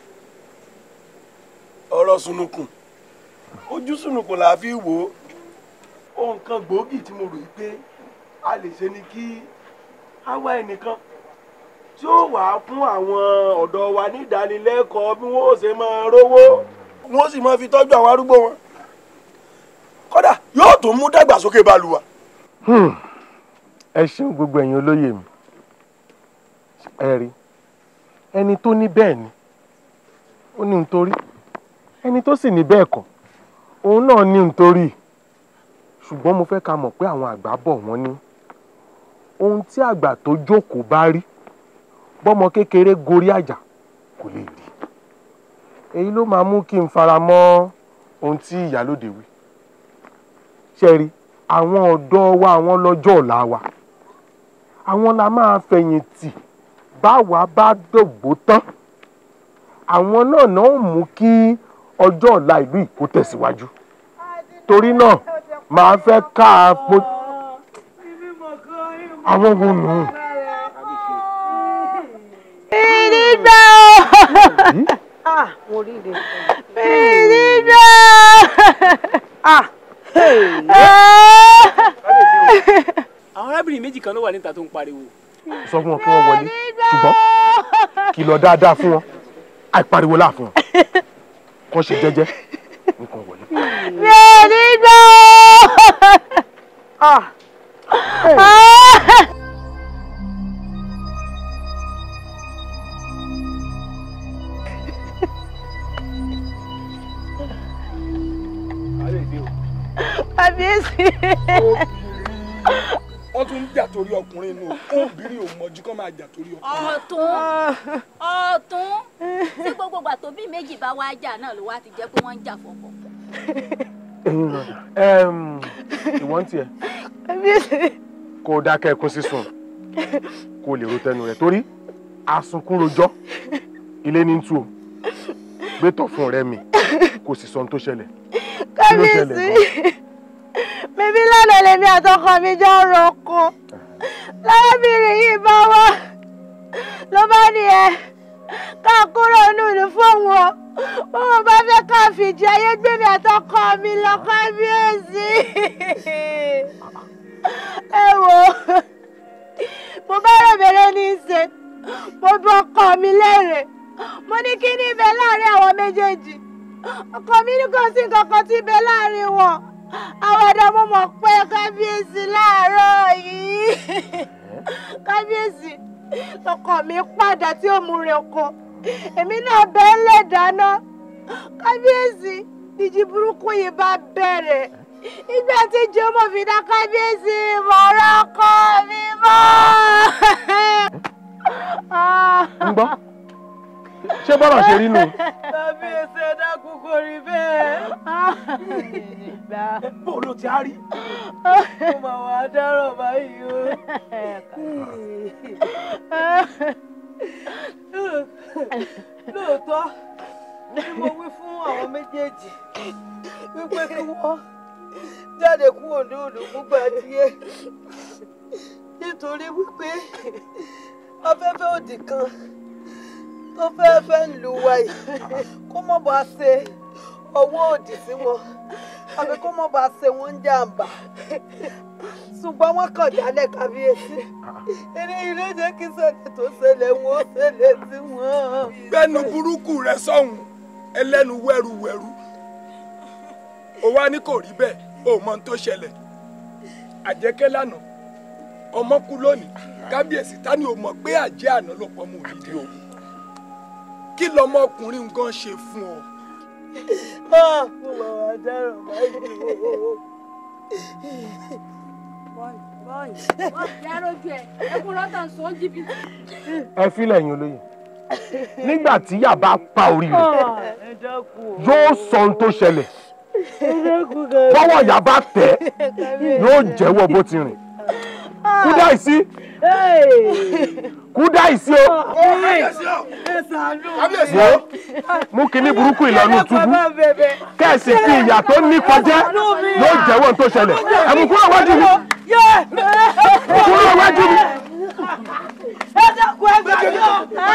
ọ̀rọ̀ sunukun ojú sunukun là á fi wò ó ohun kan gbòógì tí mo rò yí pé a lè ṣe ni kí á wá ẹnìkan tí ó wà á fún àwọn ọ̀dọ́ wa ní ìdánilẹ́kọ̀ọ́ bí wọ́n ó ṣe máa rówó wọ́n sì máa fi tọ́jú àwọn arúgbó wọn kódà yóò tún mú dàgbàsókè bá lu wa. Hmm. ẹ ṣeun gbogbo ẹ̀yin olóyè mi ẹ rí ẹni tó ní bẹ́ẹ̀ ni ó ní nítorí ẹni tó sì ní bẹ́ẹ̀ kọ́ òun náà ní nítorí ṣùgbọ́n mo fẹ́ ká mọ̀ pé àwọn àgbà bọ̀ wọ́n ní ohun tí àgbà tó jókòó bá rí bọ́mọ kékeré gorí àjà kò lè rí èyí ló máa mú kí n fara mọ́ ohun tí ìyálóde wí ṣe rí àwọn ọ̀dọ́ wa àwọn lọ́jọ́ ọ̀la wa àwọn la máa fẹ̀yìntì báwa bá dògbò tán àwọn náà náà mú kí ọjọ́ ọ̀la ìlú yìí kó tẹ̀síwájú torí náà màá fẹ́ ká a po àwọn wo nù. Ìdídá! ah mo rí rẹ. Ìdídá! ah àwọn arábìnrin méjì kan ló wà níta tó ń pariwo. sọ fún wọn kí wọ́n wọlé ṣùgbọ́n kìlọ̀ dáadáa fún wọn àìpariwo láàfin wọn kàn ṣe jẹ́jẹ́ nǹkan wọlé. mi ò ní gbọ́. Ah. Ah. kábíyèsí. wọ́n tún ń jà torí ọkùnrin inú obìnrin ò mọ̀jú kán máa jà torí ọkùnrin. ọ̀tún ọ̀tún tí gbogbo ìgbà tó bí méjì bá wá jà náà ló wá ti jẹ́ pé wọ́n ń jà fọ́pọ̀. ẹ̀yin lọ́dà ẹ̀m, ìwọ́n tiẹ̀ kó o dákẹ́ ẹkún sísun kó o lè ro tẹnu rẹ̀ torí asunkún rojọ́ ilé ní tú o gbé tọ̀ fún ọ̀rẹ́ mi kò sì sọ ohun tó ṣẹlẹ̀ kí ló ṣẹlẹ̀ kábíyèsí gan? bíbí lánàá lèmi àtọkọ mi jọ ń rọkọ lárábìnrin yìí bá wá ló bá ní ẹ ká kúrò nínú fóun o bóun bá fẹ́ ká fìdí ayé gbé mi àtọkọ mi lọ kábíyèsí ẹ wò ó mo bá rẹ̀bẹ̀rẹ̀ ní í ṣe mo bí ọkọ mi léèrè mo ní kí ní ibẹ̀ láàrin àwọn méjèèjì ọkọ mi ní kò sí nǹkan kan tí ibẹ̀ láàrin wọn àwọn ọ̀dọ́ mo mọ̀ pé kábíyèsí láàárọ̀ yìí kábíyèsí ọkọ mi padà tí ó mú rẹ̀ oko èmi náà bẹ́ẹ̀ lè dáná kábíyèsí ìjì burúkú yìí bá bẹ̀rẹ̀ ìgbà tí jọmọ fi dá kábíyèsí mọ̀ọ́rọ́ ọkọ mi mọ́. ń gbọ́ ṣé bọ́rọ̀ ṣe rí nù. kábíyèsí ẹ dákun kò rí bẹ́ẹ̀. bó ló ti á rí. ó mà wá dáràn báyìí o. lóòótọ́ ni mo wí fún àwọn méjèèjì wípé kí wọ́n jáde kúrò ní òòlù fúngbà díẹ̀ nítorí wípé afẹ́fẹ́ òdì kan tó fẹ́ẹ́ fẹ́ ń lu wa yìí kó mọ̀ bá ṣe ọwọ́ òdì sí wọn àbí kó mọ̀ bá ṣe wọ́n ń jàǹbá ṣùgbọ́n wọ́n kàn jálẹ̀ kábíyèsí eré ilé jẹ́ kí ṣẹlẹ̀ tó ṣẹlẹ̀ wọn ó ṣẹlẹ̀ sí wọn. gbẹ́nu burúkú rẹ sọ́hùn ẹlẹ́nu wẹ́ruwẹ́ru ó wá ní kò rí bẹ́ẹ̀ ó mọ ohun tó ṣẹlẹ̀ àjẹkẹ́ lánàá ọmọ kú lónìí kábíyèsí ta ni ò mọ̀ pé àjẹ́ àná ló pọ̀ mọ́ òdìdí o kí lọmọkùnrin nǹkan ṣe fún ọ. mo máa wá dáràn báyìí o. Yarojú ẹ, ẹkún lọ́tàn sọ ń jìbìtì. ẹ filẹ̀ yín olóyè nígbà tí yà bá pa orí rẹ̀ ẹ dákun o. yóò sọ ohun tó ṣẹlẹ̀ ẹ dákun kan. bọ́wọ́ yà bá tẹ̀ yóò jẹ́wọ́ bó ti rìn kúdáìsí kúdáìsí o wo mú kinní burúkú ìlànà túbú kẹ́ẹ̀sì fi ìyà tó nípa jẹ́ yóò jẹ́wọ́ ohun tó ṣẹlẹ̀ ẹ̀mú kúrò wájú mi kúrò wájú mi. ẹ dákun ẹ gbà mí o.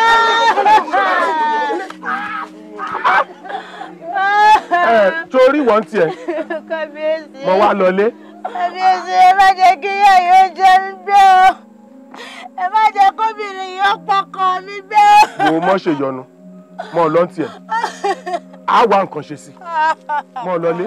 ẹ torí wọ́n tiẹ̀ kábíyèsí. mo wá lọlé kábíyèsí ẹ má jẹ́ kí ìyá yóò jẹ mí gbé o ẹ má jẹ́ kóbìnrin yìí ó pọkàn mi gbé o. wo mọ́ ṣe yọnu mọ́ ọ lọ́n tiẹ̀ á wá nǹkan ṣe sí mọ́ ọ lọlé.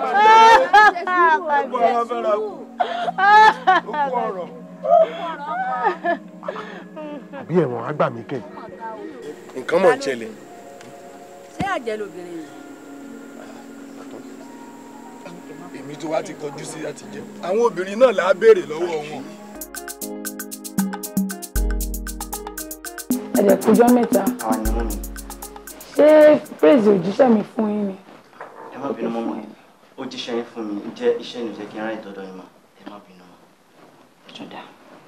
àbí ẹ̀wọ̀n á gbà mí kẹ́ nǹkan mọ̀ ń ṣẹlẹ̀. Ṣé àjẹ́ lobìnrin yìí? èmi tó wá ti kọjú sí àti jẹ àwọn obìnrin náà là á béèrè lọ́wọ́ wọn. ẹ̀dẹ̀ kújọ́ mẹ́ta àwọn ni mú mi ṣé praise òjíṣẹ́ mi fún yín ni. ẹ má bínú mọ́ mi ó jíṣẹ́ yín fún mi jẹ́ iṣẹ́ ìnú jẹ́ kí n ráyè dọ́dọ̀ yín mọ́ ẹ má bínú mọ́ ẹjọ́ dá.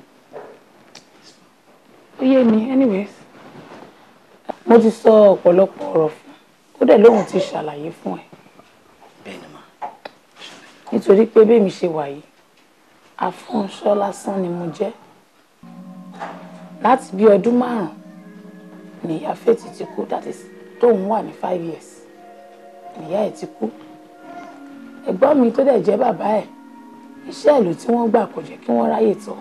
ó yé mi anyways mo ti sọ ọ̀pọ̀lọpọ̀ ọ̀rọ̀ fún ó dẹ̀ lóhùn ti ṣàlàyé fún ẹ bẹ́ẹ̀ ni mà nítorí pé bẹ́ẹ̀mi ṣe wà yìí afúnṣọ́ lásán ni mo jẹ́ láti bí ọdún márùn-ún ni ìyá fètì ti kú that is tóun wà ní five years ìyá ẹ̀ ti kú ẹ̀gbọ́n mi tó dẹ̀ jẹ́ bàbá ẹ̀ iṣẹ́ ìlú tí wọ́n gbà kò jẹ́ kí wọ́n ráyè tọ́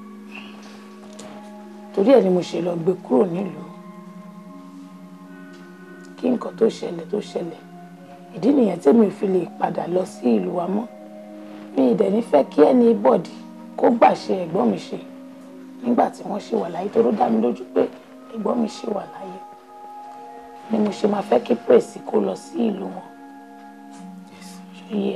torí ẹ̀ ni mo ṣe lọ gbé kúrò nílùú kí nǹkan tó ṣẹlẹ̀ tó ṣẹlẹ̀ ìdí nìyẹn tèmi ò fi lè padà lọ sí ìlú wa mọ́ mi ì dẹ̀ ní fẹ́ kí ẹni bọ̀dì kó gbàṣẹ ẹ̀gbọ́n mi ṣe nígbà tí wọ́n ṣì wà láyé tó ló dá mi lójú pé ẹ̀gbọ́n mi ṣì wà láyé ni mo ṣe máa fẹ́ kí pèsè kó lọ sí ìlú wọn ṣe yẹ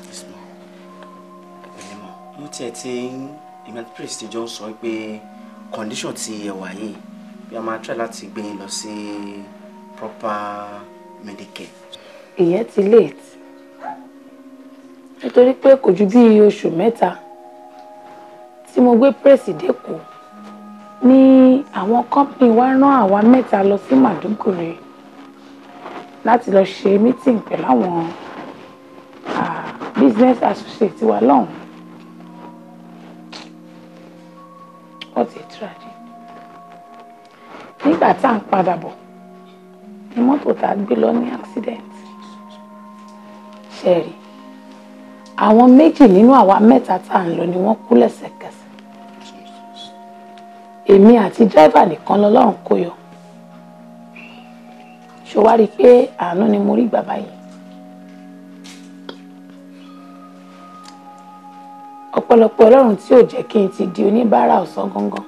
mo tiẹ̀ ti ń ìmọ̀ praise ti jọ ń sọ pé condition ti ẹ wà yìí bí a máa try láti gbé yín lọ sí proper medicare. ìyẹn ti late nítorí pé kò ju bí oṣù mẹ́ta tí mo gbé pèsè dẹ́kọ̀ ní àwọn company wa rán àwa mẹ́ta lọ sí Màdúgùrì láti lọ ṣe meeting pẹ̀lú àwọn ah, business associate wa lọ́hùn. What a tragedy. nígbà tá à ń padà bọ̀ ni mọ́tò tá a gbé lọ ní accident ṣẹ́ẹ̀rì àwọn méjì nínú àwa mẹ́ta tá à ń lọ ni wọ́n kú lẹ́sẹ̀kẹsẹ̀ èmi àti dírẹ́fà nìkan lọ́lọ́run kó yọ ṣó wá rí i pé àánú ni mo rí gbà báyìí ọ̀pọ̀lọpọ̀ ọlọ́run tí ò jẹ́ kí n ti di oníbàárà ọ̀sán gangan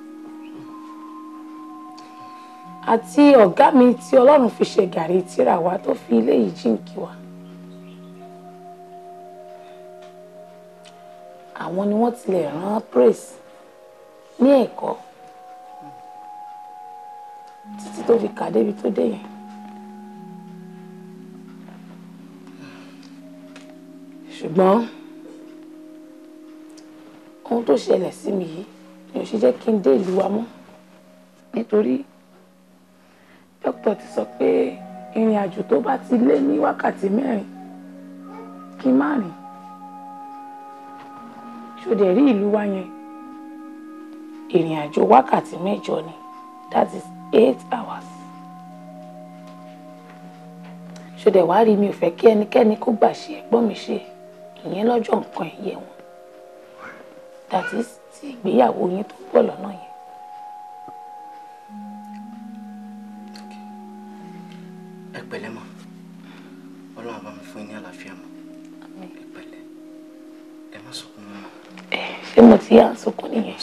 àti ọ̀gá mi tí ọlọ́run fi ṣe gàrí tíra wa tó fi ilé yìí jíǹkí wa àwọn ni wọ́n tilẹ̀ rán praise ní ẹ̀kọ́ títí tó fi kà débi tó dé yẹn ṣùgbọ́n ohun tó ṣẹlẹ̀ sí mi yìí ni ò ṣe jẹ́ kí n dé ìlú wa mọ́ nítorí dókítà ti sọ pé ìrìn àjò tó bá ti lé ní wákàtí mẹ́rin kí n má rìn ṣòdẹ̀ rí ìlú wa yẹn ìrìn àjò wákàtí mẹ́jọ ni that is eight hours ṣòdẹ̀ wá rí mi ò fẹ́ kí ẹnikẹ́ni kó gbà ṣe ẹ̀gbọ́n mi ṣe ìyẹn lọ́jọ́ nǹkan ẹ̀yẹ wọn that is ti ìgbéyàwó yín tó pọ̀ lọ́nà yẹn. ẹ pẹ̀lẹ́ mọ́ ọlọ́run bá mi fún yín ní àlàáfíà mọ́ ẹ pẹ̀lẹ́ ẹ má sọkún mọ́. ṣé mo ti yá àsokò nìyẹn.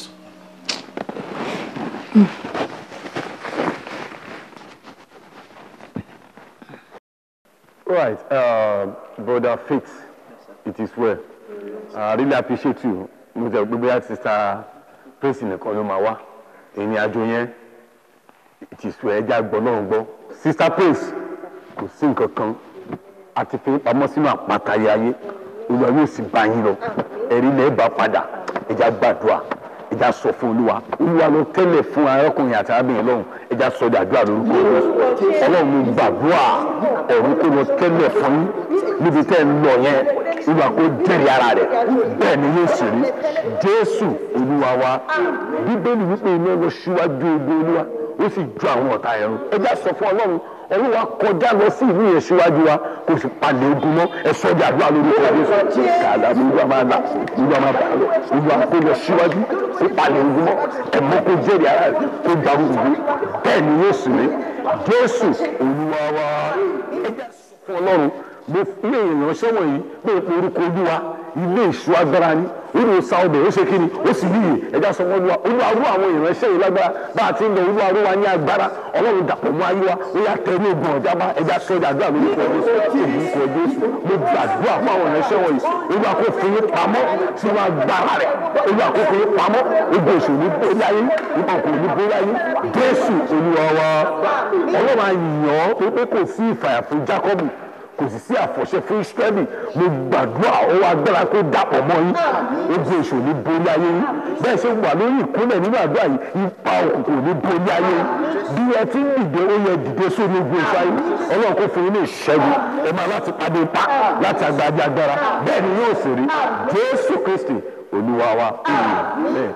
Right, uh, brother Faith, it is well. I really appreciate you. Mo jẹ́ gbogbo ya sister Praise nìkan ló máa wá. Ìrìn àjò yẹn, it is well. Ẹja gbọ́ náà gbọ́. Sister Praise, kò sí nǹkan kan. A ti fi pamọ́ sínú àpáta ayé ayé. Olúwa yóò sì bá yín lọ. Ẹ̀rí lẹ́ẹ̀ bá padà. Ẹja gbàdúrà. Ẹja sọ fún Olúwa. Olúwa ló tẹ́lẹ̀ fún arákùnrin àti arábìnrin lọ́hùn. Ẹja sọ dàdúrà lórúkọ Jésù. Ọlọ́run mo gbàdúrà ọ̀run kó lọ tẹ́lẹ̀ fún yín níbi tẹ́ ń lọ yẹn olúwa kó jẹ́rìí ara rẹ̀ bẹ́ẹ̀ ni yóò sì rí jésù olúwa wa bíbélì wípé iná lọ síwájú ogun olúwa ó sì ju àwọn ọ̀tá ẹ̀rù ẹja sọ fún ọlọ́run olúwa kọjá lọ sí ìlú yẹn síwájú wa kò sì palẹ̀ ogun mọ́ ẹ sọ di àdúrà lórúkọ jésù kàdà olúwa máa là olúwa máa bà lọ olúwa kó lọ síwájú kó palẹ̀ ogun mọ́ ẹ̀mọ́ kó jẹ́rìí ara rẹ̀ kó darúgbó bẹ́ẹ̀ ni yóò sì rí jésù olúwa wa ẹja sọ fún ọlọ́run mo fi èèyàn ṣẹ́wọ̀n yìí pé orúkọ olúwa ilé ìṣú agbára ni ó ní sa ọbẹ̀ ó ṣe kí ni ó sì níyì ẹja sọ wọn olúwa olúwa rú àwọn ìránṣẹ́ yìí lágbára bá a ti ń lọ olúwa rú wa ní agbára ọlọ́run dàpọ̀ mọ́ ayé wa ó yà tẹ ní ogun ọ̀já bá ẹja sọ ọjà àdúrà lórúkọ jésù orúkọ jésù mo gbàdúrà fún àwọn ìránṣẹ́ wọ̀nyí olúwa kò fi yín pamọ́ sínú agbára rẹ̀ olúwa kò fi yín pamọ́ ogun èṣù ní borí ayé nípa kò ní borí ayé jésù olúwa wa ọlọ́run àyàn pé kò sí ìfàyà fún jákọ́bù kò sì sí àfọ̀ṣẹ fún israẹli mo gbàdúrà ọwọ́ agbára kó dàpọ̀ mọ́ yín ogun èṣù ní borí ayé yín bẹ́ẹ̀ ṣe wà lórí ìkúnlẹ̀ nínú àdúrà yìí ipa òkùnkùn ní borí ayé yín bí ẹ ti ń dìde ó yẹ dìde sórí ogun èṣù ayé ọlọ́run kó fún yín ní ìṣẹ́gun ẹ máa láti pàdé ipá láti agbára agbára bẹ́ẹ̀ ni yóò sì rí jésù kristi olúwa wa amen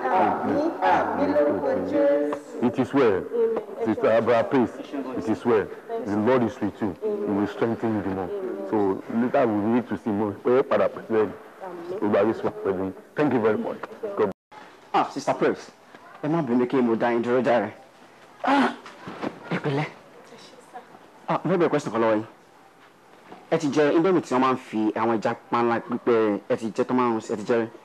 it is well sister abraham praise it is well the lord is with you he will strengthen you the more so later we need to see more pé padà pẹ̀lú ẹni olúwa yóò sọ pẹ̀lú yín thank you very much. God ah sister praise ẹ má bínú kí mo dá yín dúró járe ah ẹ pẹ̀lẹ́ ah mo fẹ́ bẹ̀rẹ̀ question kan lọ́wọ́ yín ẹ ti jẹ indomie tí wọ́n máa ń fi àwọn ẹja panla pípẹ́ ẹ ti jẹ tó máa ń ẹ ti jẹ rí.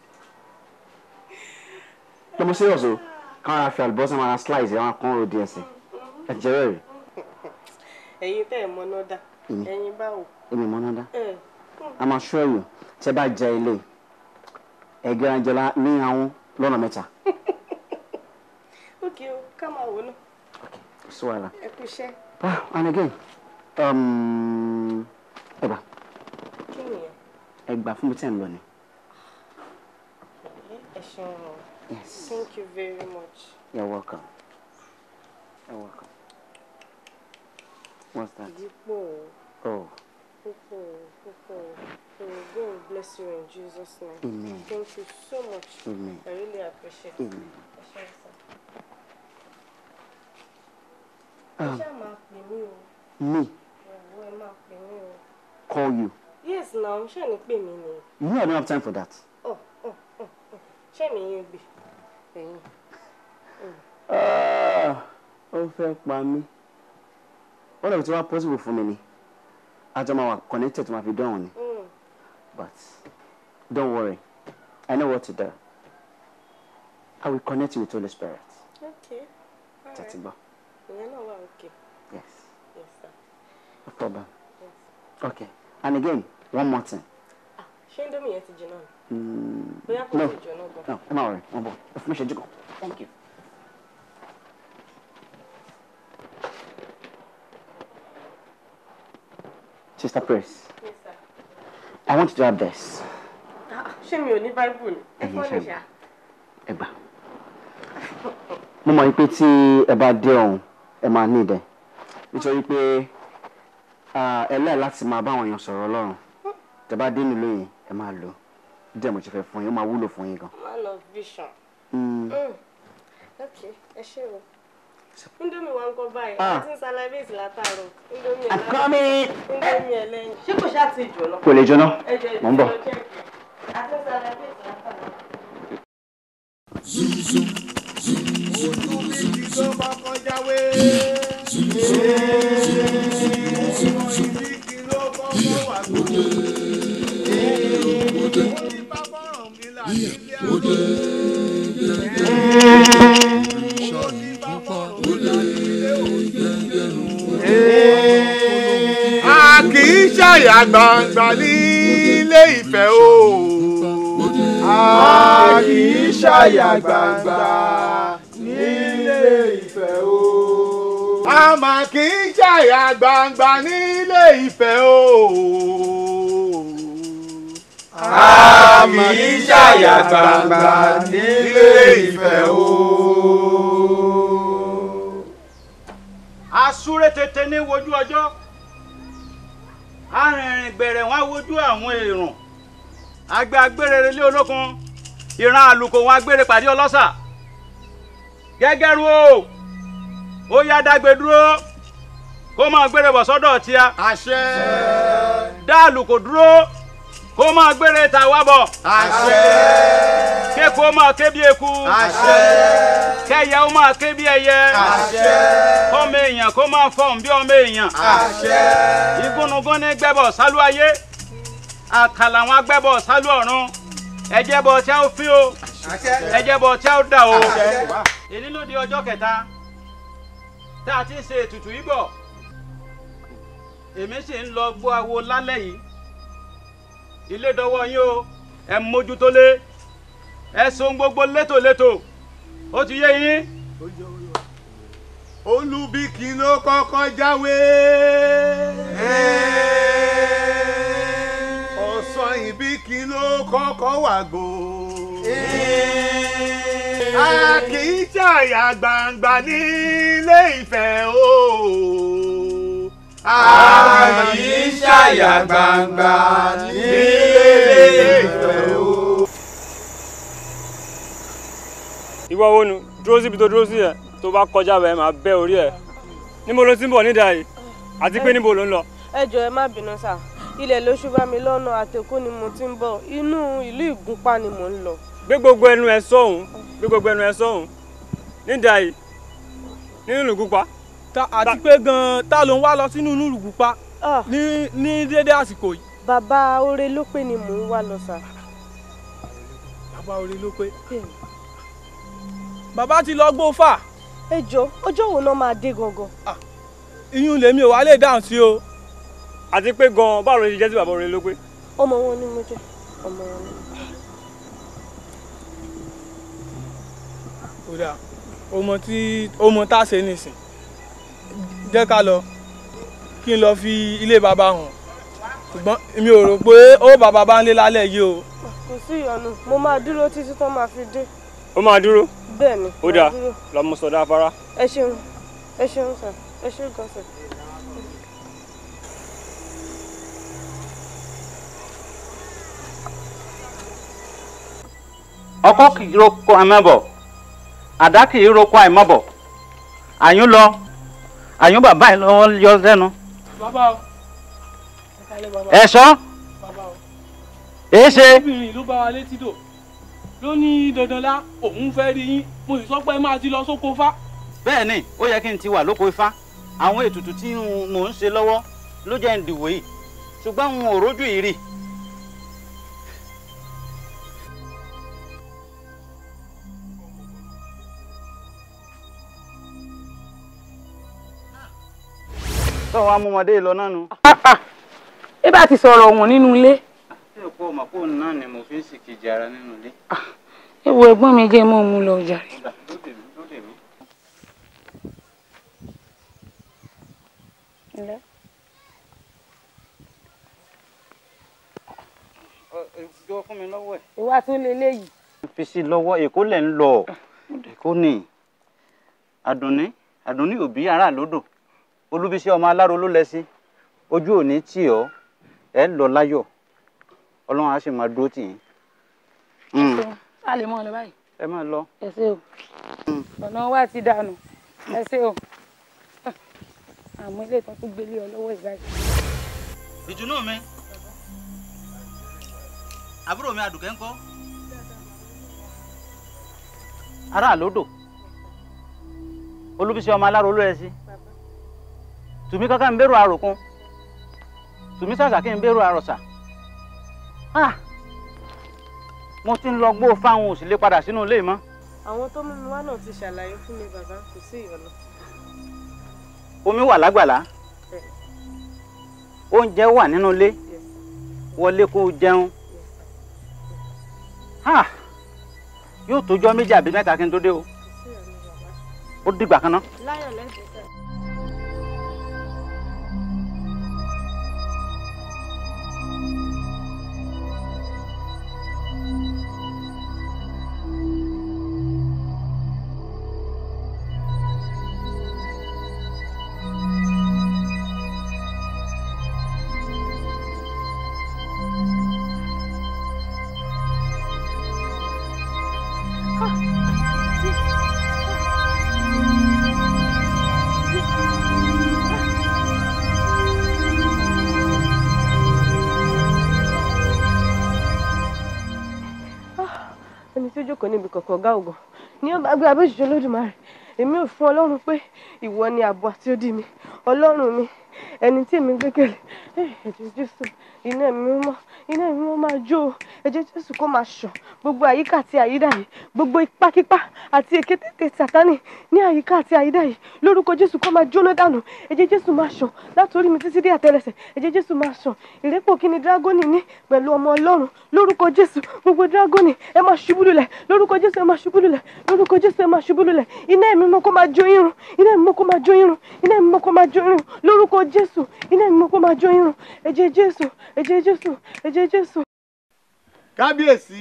lọ́mọ serious o káwọn ara fi àlùbọ́sà máa ra slice ẹ̀ wọ́n á kán ro díẹ̀ sí ẹ ti jẹ rẹ̀ rí. ẹ̀yin tẹ́ ẹ̀ mọ́ná dá Èmi. ẹ̀yin báwo. èmi mọ́ náà dá. ẹ̀ I'm assure you tẹ́ bá jẹ ilé ẹgbẹ́ ajẹ́lá ní àwọn lọ́nà mẹ́ta ókè o ká máa wò náà kò sí wàhálà. ẹ kú iṣẹ́ Ah, and again um, ẹgbà kí nìyẹn ẹgbà fún mi tẹ́ ń lọ ni. ẹ ṣeun o Yes. thank you very much. You're welcome. You're welcome. What's that? dípò Oh, púpọ̀ púpọ̀ may God bless you in Jesus name. Amen. thank you so much. Amen. I really appreciate it. Amen. ẹ ṣeun sir. ẹ um, ṣáà máa pè mí o me ìyàwó ẹ máa pè mí o. call you. yes na ṣé ní pè mí ni. You know I don't have time for that. Oh, oh, oh, oh. ṣé mi yín gbè ẹ̀yin. Ah, ó fẹ́ pa mí. Wọ́n lè fi tí wọ́n possible fún mi ni. Àjọ máa wà connected to my video ni. Mm. But don't worry. I know what to do. I will connect you with Holy Spirit. okay alright Tẹ́tí gbọ́. ìyẹn náà wà okay Yes. yes sir No problem. yes. Okay. And again, one more thing. ṣé indomie yẹn ti jiná ni. Mm, bóyá kò no. tí ì jóná gan. No, ẹ má worry. Wọ́n bọ̀. Ẹ fún mi ṣẹ́jú kan. Thank you. Sister Praise, yes sir. I want you to have this. Ah, ṣé mi ò ní bible ni ẹ fọ́ ní ṣá. Ẹ gbà. Mo mọ̀ pé tí ẹ bá dé ọ̀hún, ẹ máa ní ìdẹ. Nítorí pé ah, ẹ lẹ́ẹ̀ láti máa bá àwọn èèyàn sọ̀rọ̀ Ọlọ́run. Tẹ bá dé nílò yẹn, ẹ máa lò. Díẹ̀ mo ti fẹ́ fún yín, ó máa wúlò fún yín gan. man of vision. Mm. Mm. okay ẹ ṣé o. indomie wa ń kọ́ báyìí Ah. a ti ń salivate látàárọ̀ indomie I'm ẹlẹ́yìn. coming. indomie ẹlẹ́yìn. ṣé kò ṣáà ti jóná. Kò lè jóná. ẹ jẹ́ Mò ń bọ̀. ìjọ check. a ti ń salivate látàárọ̀. a kì í ṣàyà gbangba nílé ìfẹ́ o. a kì í ṣàyà gbangba nílé ìfẹ́ o. a mà kì í ṣàyà gbangba nílé ìfẹ́ o. a kì í ṣàyà gbangba nílé ìfẹ́ o. asúré tètè ní wojú ọjọ́ arìnrìn gbẹ̀rẹ̀ wọn wojú àwọn èrò àgbẹ̀ agbére lé olókun ìran àlùkò wọn agbére pàdé ọlọ́sà gẹ́gẹ́rú o ó yá dágbé dúró kó máa gbére bọ̀ sọ́dọ̀ tíá. àṣẹ. dá àlùkò dúró kó máa gbére ta wá bọ̀. àṣẹ. kéku ó máa ké bí eku. àṣẹ. kẹyẹ ó máa ké bí ẹyẹ. àṣẹ. kọ́mọ èèyàn kó máa fọ̀hún bí ọmọ èèyàn. àṣẹ. igúnnugún ní gbẹ́bọ̀ sálú ayé àkàlà àwọn agbẹ́bọ̀ sálú ọ̀run ẹ̀jẹ̀ bọ̀ tí a ó fín o ẹ̀jẹ̀ bọ̀ tí a ó dà o. èyí ló di ọjọ́ kẹta tá a ti ń ṣe ètùtù yìí bọ̀ èmi sì ń lọ gbọ́ awo lálẹ́ yìí ilé dọwọ́ yín o ẹ mójútó lé ẹ so gbogbo létòlétò ó ti yé yín. olùbíkì ló kọ́kọ́ jáwé. ọ̀sán ìbíkì ló kọ́kọ́ wàgò. a kì í ṣàyà gbangba nílé ìfẹ́ o. a kì í ṣàyà gbangba nílé ìfẹ́ o. ìwọ wo nu dúró síbi tó dúró sí ẹ tó bá kọjá bẹ́ẹ̀ máa bẹ́ orí ẹ níbo ló ti ń bọ̀ nídàá yìí àti pé níbo ló ń lọ. ẹ jọ ẹ má bínú sá ilẹ̀ ló ṣú bá mi lọ́nà àtẹ̀kù ni mo ti ń bọ̀ inú ìlú ìgúnpá ni mò ń lọ. gbé gbogbo ẹnu ẹ sọ́hùn gbé gbogbo ẹnu ẹ sọ́hùn nídàá yìí nínú ìlú pupa. àti pé gan-an ta ló ń wá lọ sínú inú ìlùgùpá. ní ní dédé àsìkò yìí. bàbá oore ló pé ni mò ń wá lọ sà. bàbá oore ló pé. bàbá ti lọ gbó fà. ẹ jọ ọjọ́ wo náà máa dé gangan. iyún lèmi ò wá lè dáhùn sí o. àti pé gan-an báwo ló ṣe jẹ́ sí bàbá orin ló pé. ọmọ wọn ni mo jẹ ọmọ wọn ni. ó dáa ọmọ tí ọmọ tá a ṣe nìsín jẹ́ ká lọ kí n lọ fi ilé bàbá hàn ṣùgbọ́n mi ò rò pé ó bàbá bá ń lé lálẹ́ yìí o. kò sí ìyọnu mo máa dúró títí tán máa fi dé. ó máa dúró. bẹ́ẹ̀ ni ó dáa máa dúró. lọmọ sọdá afárá. ẹ ṣeun ẹ ṣeun sà ẹ ṣeun gan sà. ọkọ kì í roko àmọ́bọ̀ àdá kì í roko àìmọ́bọ̀ àyún lọ àyún bàbá yìí lọ́wọ́ yọ sẹ́nu. bàbá o. ẹ̀ṣọ́ èé ṣe. obìnrin ló bá wa létí dò ló ní dandanlá òun fẹ́ rí yín mo sì sọ pé ẹ máa ti lọ sóko fá. bẹ́ẹ̀ ni ó yẹ kí n ti wà lóko ifá àwọn ètùtù tí mò ń ṣe lọ́wọ́ ló jẹ́ ń dìwò yìí ṣùgbọ́n n ò rójú yìí rí. tó wàá mú ọmọdé lọ náà nu. ẹ bá ti sọ̀rọ̀ ọ̀hún nínú ilé. ṣé òpó ọmọ fóònù náà ni mo fi ń sì kejì ara nínú ilé. ẹ wo ẹ̀gbọ́n mi jẹ́ mọ́ mú lọ jàre. jọ fún mi lọ́wọ́ ẹ̀. ìwà tún lè léyìí. fi sí lọ́wọ́ èkó lẹ̀ ń lọ èkó ni àdùnní àdùnní òbí ará lódò olúbísí ọmọ aláró ló lẹ sí ojú òní tì ọ́ ẹ lọ láyọ̀ ọlọ́run á sì máa dúró tì yín. a lè mọ ọ lọ báyìí. ẹ máa lọ. ẹ ṣé o ọ̀nà wa ti dànù ẹ ṣé o àmọ́ ilé ìtàn tó gbélé ọ lọ́wọ́ ìbáyìí. ìdùnnú mi àbúrò mi àdùkẹ́ ńkọ́ ará lódò olúbísí ọmọ aláró ló ẹ sí tùmí kankan ń bẹ̀rù àròkún tùmí sàṣà kí n bẹ̀rù àròsà Ah! mo ti ń lọ gbó fáwọn òsì lè padà sínú ilé mọ́ àwọn tó mú mi wá náà ti ṣàlàyé fún mi bàbá kò sí ìyọnu. omi wà lágbàlá oúnjẹ wà nínú ilé wọlé kó o jẹun Ah! yóò tójọ́ méjì àbí mẹ́ta kí n tó dé o ó dìgbà kan náà. láyọ̀ lẹ́sìn sẹ́. ẹni tí ó jókòó níbi kọ̀ọ̀kan ọ̀gá ògàn ní ọba agbára bí òṣìṣẹ́ olódùmarè èmi ò fún ọlọ́run pé ìwọ ni ààbò àti odi mi ọlọ́run mi ẹni tí èmi gbẹ́kẹ̀lé Eh, ẹ̀jẹ̀ jésù iná ẹ̀mí mímọ́ iná ẹ̀mí mímọ́ máa jó o ẹ̀jẹ̀ jésù kó máa ṣàn gbogbo àyíká àti àyídà yìí gbogbo ipákípá àti èkétété sátánì ní àyíká àti àyídà yìí lórúkọ jésù kó máa jóná dànù ẹ̀jẹ̀ jésù máa ṣàn látòrí mi títí dé àtẹlẹsẹ̀ ẹ̀jẹ̀ jésù máa ṣàn ìrẹ́pọ̀ kí ni dírágónì ní pẹ̀lú ọmọ ọlọ́run lórúkọ jésù gbogbo dírágónì ẹ máa ṣubú lulẹ̀ lórúkọ jésù ẹ máa ṣubú lulẹ̀ lórúkọ jésù ẹ máa ṣubú lulẹ̀ iná ẹ̀mí mọ́ kó máa jó irun iná ẹ̀mí mọ́ kó máa jó irun iná ẹ̀mí mọ́ kó máa jó irun lórúkọ jésù iná ẹ̀mí mọ́ kó máa jó irun ẹ̀jẹ̀ jésù ẹ̀jẹ̀ jésù ẹ̀jẹ̀ jésù. kábíyèsí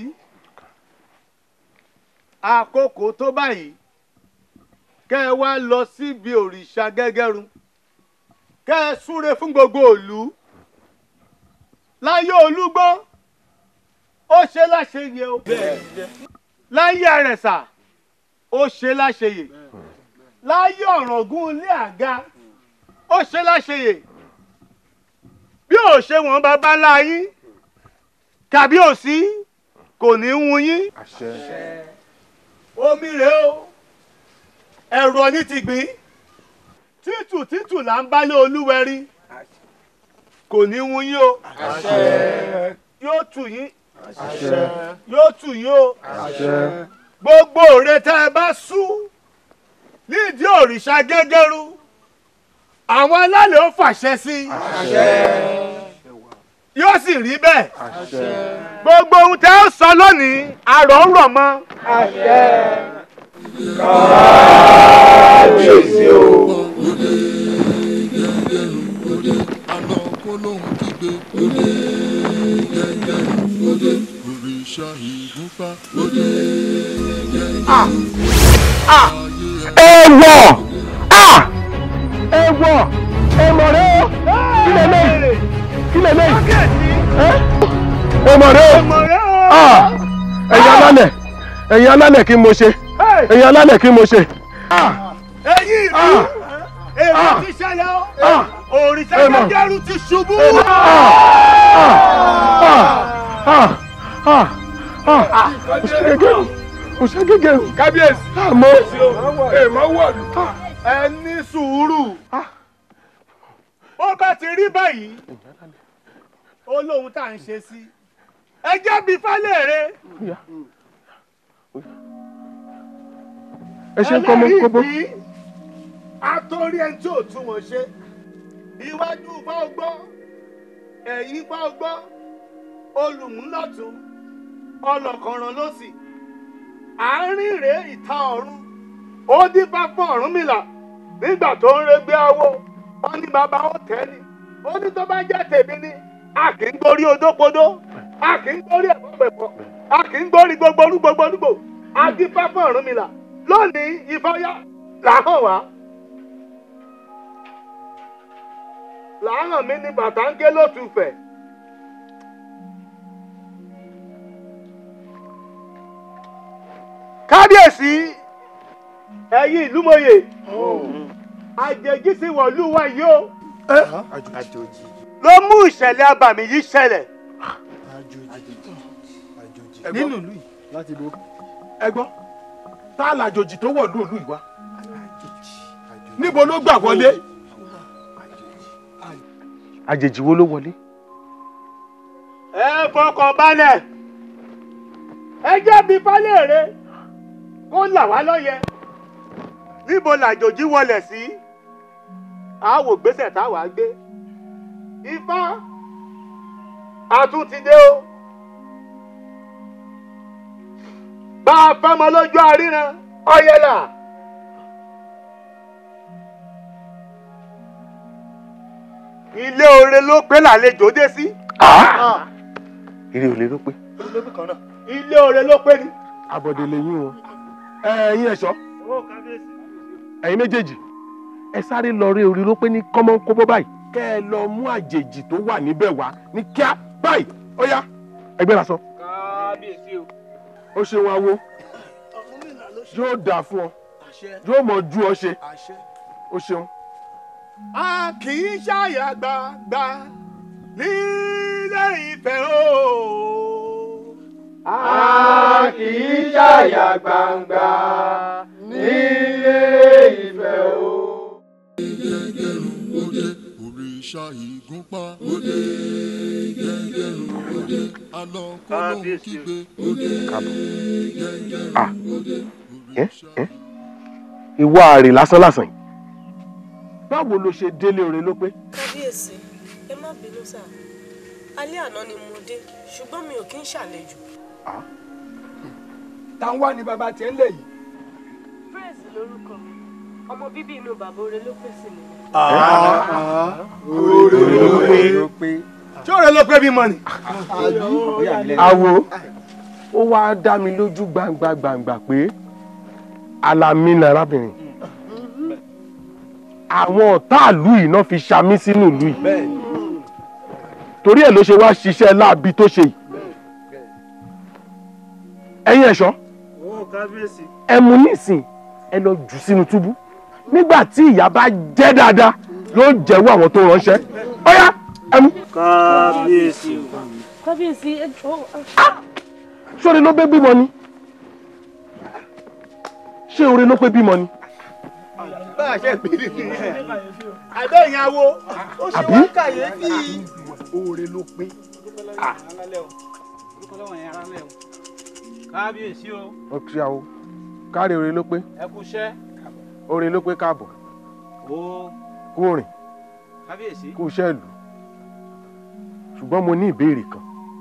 àkókò tó báyìí kẹ́ ẹ wá lọ síbi òrìṣà gẹ́gẹ́rún kẹ́ ẹ súre fún gbogbo ìlú láyé olúgbó ó ṣe láṣeyè o láyé àrẹ̀sà ó ṣe láṣeyè láyé ọ̀ràngún ilé àga ó ṣe láṣeyè bí ò ṣe wọ́n bàbá láyín tàbí òsí kò ní í wun yín omi rèé o ẹ̀rọ ní ti gbìn títù títù là ń bálé olúwẹ̀rí kò ní wun yín o yóò tù yín yóò tù yín o gbogbo òre tẹ́ ẹ bá sú nídìí òrìṣà gẹ́gẹ́rú àwọn alálẹ̀ ó fàṣẹ sí yóò sì rí bẹ́ẹ̀ gbogbo ohun tẹ́ ó sọ lónìí àrò ń rọ̀ mọ́. kábíyèsí o. àná kó lóhun kígbe òde gẹ́gẹ́rún òde òrìṣà ìgúnpá òde gẹ́gẹ́rún. Ewọ! Ah! Ewọ! Èmọ̀rẹ́ o! Kí lè lè? Kí lè lè? Èmọ̀rẹ́ o! Ah! Ẹ̀yin alálẹ̀! Ẹ̀yin alálẹ̀ kí mo ṣe? Ẹ̀yin alálẹ̀ kí mo ṣe? ẹ̀yin ìlú èrò ti ṣẹlẹ̀ o òrìṣà gẹ́gẹ́rú ti ṣubú. Òṣègégé kábíyèsí àmọ́ èèmọ̀ wọ̀lú ẹ ní sùúrù ó bá ti rí báyìí ó lóhun tá à ń ṣe sí ẹ jẹ́ bí fálẹ̀rẹ̀ ẹ ṣe ń kọ́ mọ́ kóbó. àtòrí ẹni tí ò tún wọn ṣe iwájú bá ọ gbọ́ ẹ̀yìn bá ọ gbọ́ olùmúlọ̀tún ọlọ́kànràn lọ́sì àárín rèé ìta ọ̀run ó dífá fún Ọ̀rúnmìlà nígbà tó ń regbé awo ó ní bàbá ó tẹ́ ni ó ní tó bá jẹ́ tèmi ni a kì í gbórí odókodó a kì í gbórí ẹ̀fọ́pẹ̀fọ́ a kì í gbórí gbogbo olúgbogbo olúgbò a dífá fún Ọ̀rúnmìlà lónìí ìfọyà làhàn wá làhàn mi ní bàtà ń gé lótùfẹ̀. kábíyèsí ẹ̀yin ìlú mòye àjèjì sí wọ̀lú wa yìí o ló mú ìṣẹ̀lẹ̀ abàmì yìí ṣẹlẹ̀. nínú ìlú yìí láti bo ẹ gbọ́ tá a làjòjì tó wọ̀ ní ìlú yìí wá níbo ló gbà wọlé. àjèjì wo ló wọlé. ẹ fọkàn balẹ̀ ẹ jẹ́ bí falẹ̀rẹ̀ kó là wá lọ́yẹ níbo làjòjì wọlẹ̀ sí àwò gbèsè táwa gbé ifá àtúntìdé o bá a fẹ́mọ lójú àríran ọ̀yẹ̀là. ilé oore ló pé làlejò dé sí. Eré olè ló pé. ilé oore ló pé ni. Àbọ̀dé lẹ́yìn o. Ẹ̀yin ẹ̀ṣọ́. Ẹ̀yin méjèèjì. Ẹ sáré lọ rí orí ló pé ní kọ́mọ́kóbó báyìí. Kẹ́ ẹ lọ mú àjèjì tó wà níbẹ̀ wá ní kíá báyìí. Ó yá ẹgbẹ́ la sọ. kábíyèsí o. Ó ṣe wọn awo. Yóò dà fún ọ. Yóò mọ̀ ju ọ ṣe. Ó ṣeun. a kì í ṣàyà gbàgbà nílé ìfẹ́ o. a kì í ṣàyà gbangba nílé ìfẹ́ o. gẹ́gẹ́rún òde òrìṣà ìgúnpá òde gẹ́gẹ́rún òde àná kó lóhun kígbe òde gẹ́gẹ́rún òde. Ẹ́ ẹ́ ìwọ àrè lásán lásán yìí. Báwo ló ṣe délé oore ló pé? kábíyèsí ẹ má bínú sá alẹ́ àná ni mo dé ṣùgbọ́n mi ò kí ń ṣàlejò. táwọn wà ní bàbá tiẹ̀ ń lè yìí. praise lórúkọ mi ọmọ bíbí inú bàbá oore ló pèsè mi. oore ló pé. ṣé oore ló pé bímọ ni. Àwo ó wá dá mi lójú gbangba gbangba pé Àlàmí ni arábìnrin. Àwọn ọ̀tá ìlú yìí náà fi ṣamí sínú ìlú yìí. Torí ẹ̀ ló ṣe wá ṣiṣẹ́ láabi tó ṣe yìí. Ẹ̀yin ẹ̀ṣọ́ ẹ mú nísìn ẹ lọ jù sínú túbú. Nígbà tí ìyá bá jẹ́ dáadáa yóò jẹ́wọ́ àwọn tó ránṣẹ́. Ọ̀yá ẹ mú. kábíyèsí o. kábíyèsí ẹ jọ. Ṣé oore ló pé bímọ ni? Ṣé oore ló pé bímọ ni? pàṣẹ ìbílẹ̀ nìyẹn àbẹ́ ìyàwó ó ṣe wá kàyéfì. oore ló pé. kábíyèsí o ó kí àwọn káre oore ló pé ẹ kú iṣẹ́ oore ló pé káàbọ̀ o kú rìn kábíyèsí. kú iṣẹ́ ìlú ṣùgbọ́n mo ní ìbéèrè kan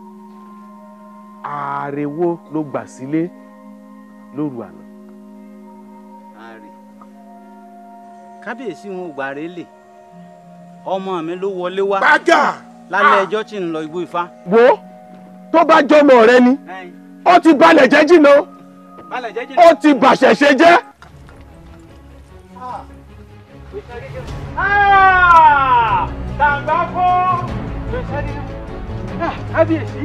ààrẹ wo ló gbà sílé lóru àná. ààrẹ kábíyèsí wọn ò gbà rẹ lè ọmọ mi ló wọlé wá Bága! lálẹ́ ẹjọ́ tí ń lọ igbó ifá. wo tó bá jọmọ rẹ ni ó ti balẹ̀ jẹ́ jìnnà balẹ̀ jẹ́jẹ́ ó ti bàṣẹ̀ṣe jẹ́. tàǹgbà fún. kábíyèsí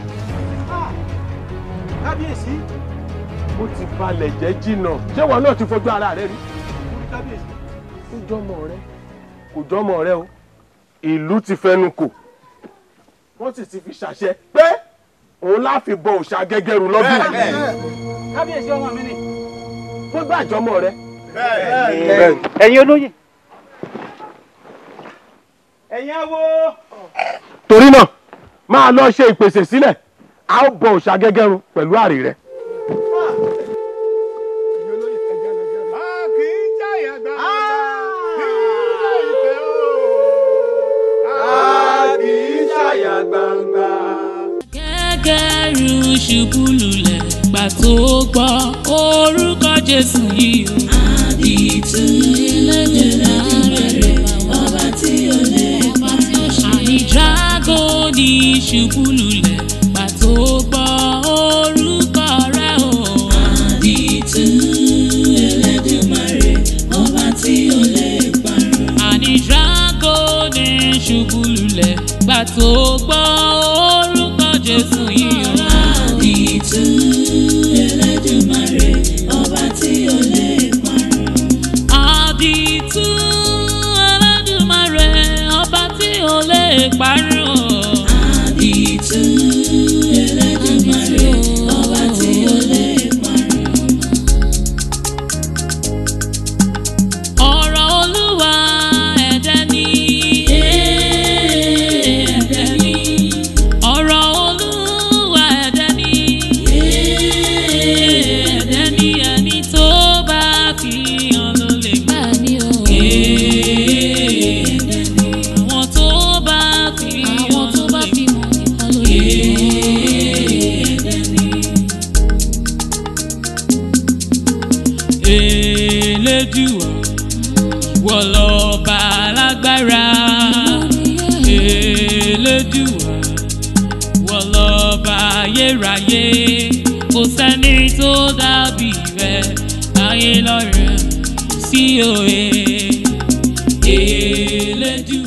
kábíyèsí. ó ti balẹ̀ jẹ́ jìnnà ṣé wọn náà ti fojú ara rẹ rí. kábíyèsí. kò jọmọ rẹ kò jọmọ rẹ o ìlú ti fẹnu kò wọ́n sì ti fi ṣàṣẹ pé òun láfi bọ òòṣà gẹ́gẹ́rù lọ́dún yìí kábíyèsí ọmọ mi ni. fún gbàjọmọ rẹ. ẹ̀yin olóyè. ẹ̀yin awo. torí náà máa lọ ṣe ìpèsè sílẹ̀ a ó bọ òòṣà gẹ́gẹ́rù pẹ̀lú àrè rẹ. kì í jáyà gbàgbà nílé ìfẹ́ o. a kì í ṣàyà gbangba. gẹ́gẹ́rù ṣubú lulẹ̀ gbà tó gbọ́ orúkọ jésù yìí o. àdìtú ẹlẹ́dẹ̀ẹ́dẹ́ abẹ́rẹ́ ọba tí ó lè pa àní dragoni ṣubú lulẹ̀ gbà tó gbọ́ orúkọ rẹ o. àdìtú ẹlẹ́dùmarè ọba tí ó lè parun. àní dragoni ṣubú lulẹ̀ gbà tó gbọ́ orúkọ jésù yìí o. àdìtú ẹlẹ́dùmarè ọba tí ó lè parun. àdìtú ẹlẹ́dùmarè ọba tí ó lè parun. àdìtú ẹlẹ́dùmarè ọba tí ó lè parun. ọ̀rọ̀ olúwa ẹ̀dẹ̀ ni. ẹ̀dẹ̀ ni. ọ̀rọ̀ olúwa ẹ̀dẹ̀ ni. ẹ̀dẹ̀ ni ẹni tó bá fi hàn ló lè gbà ní o. ẹ̀dẹ̀ ni. àwọn tó bá fi hàn ló lè gbà ní o. ẹ̀dẹ̀ ni. Elédùà ìwọ lọ́ba alágbára Elédùà ìwọ lọ́ba ayérayé kò sẹ́ni tó dàbí rẹ láyé lọ́run sí òye Elédùà.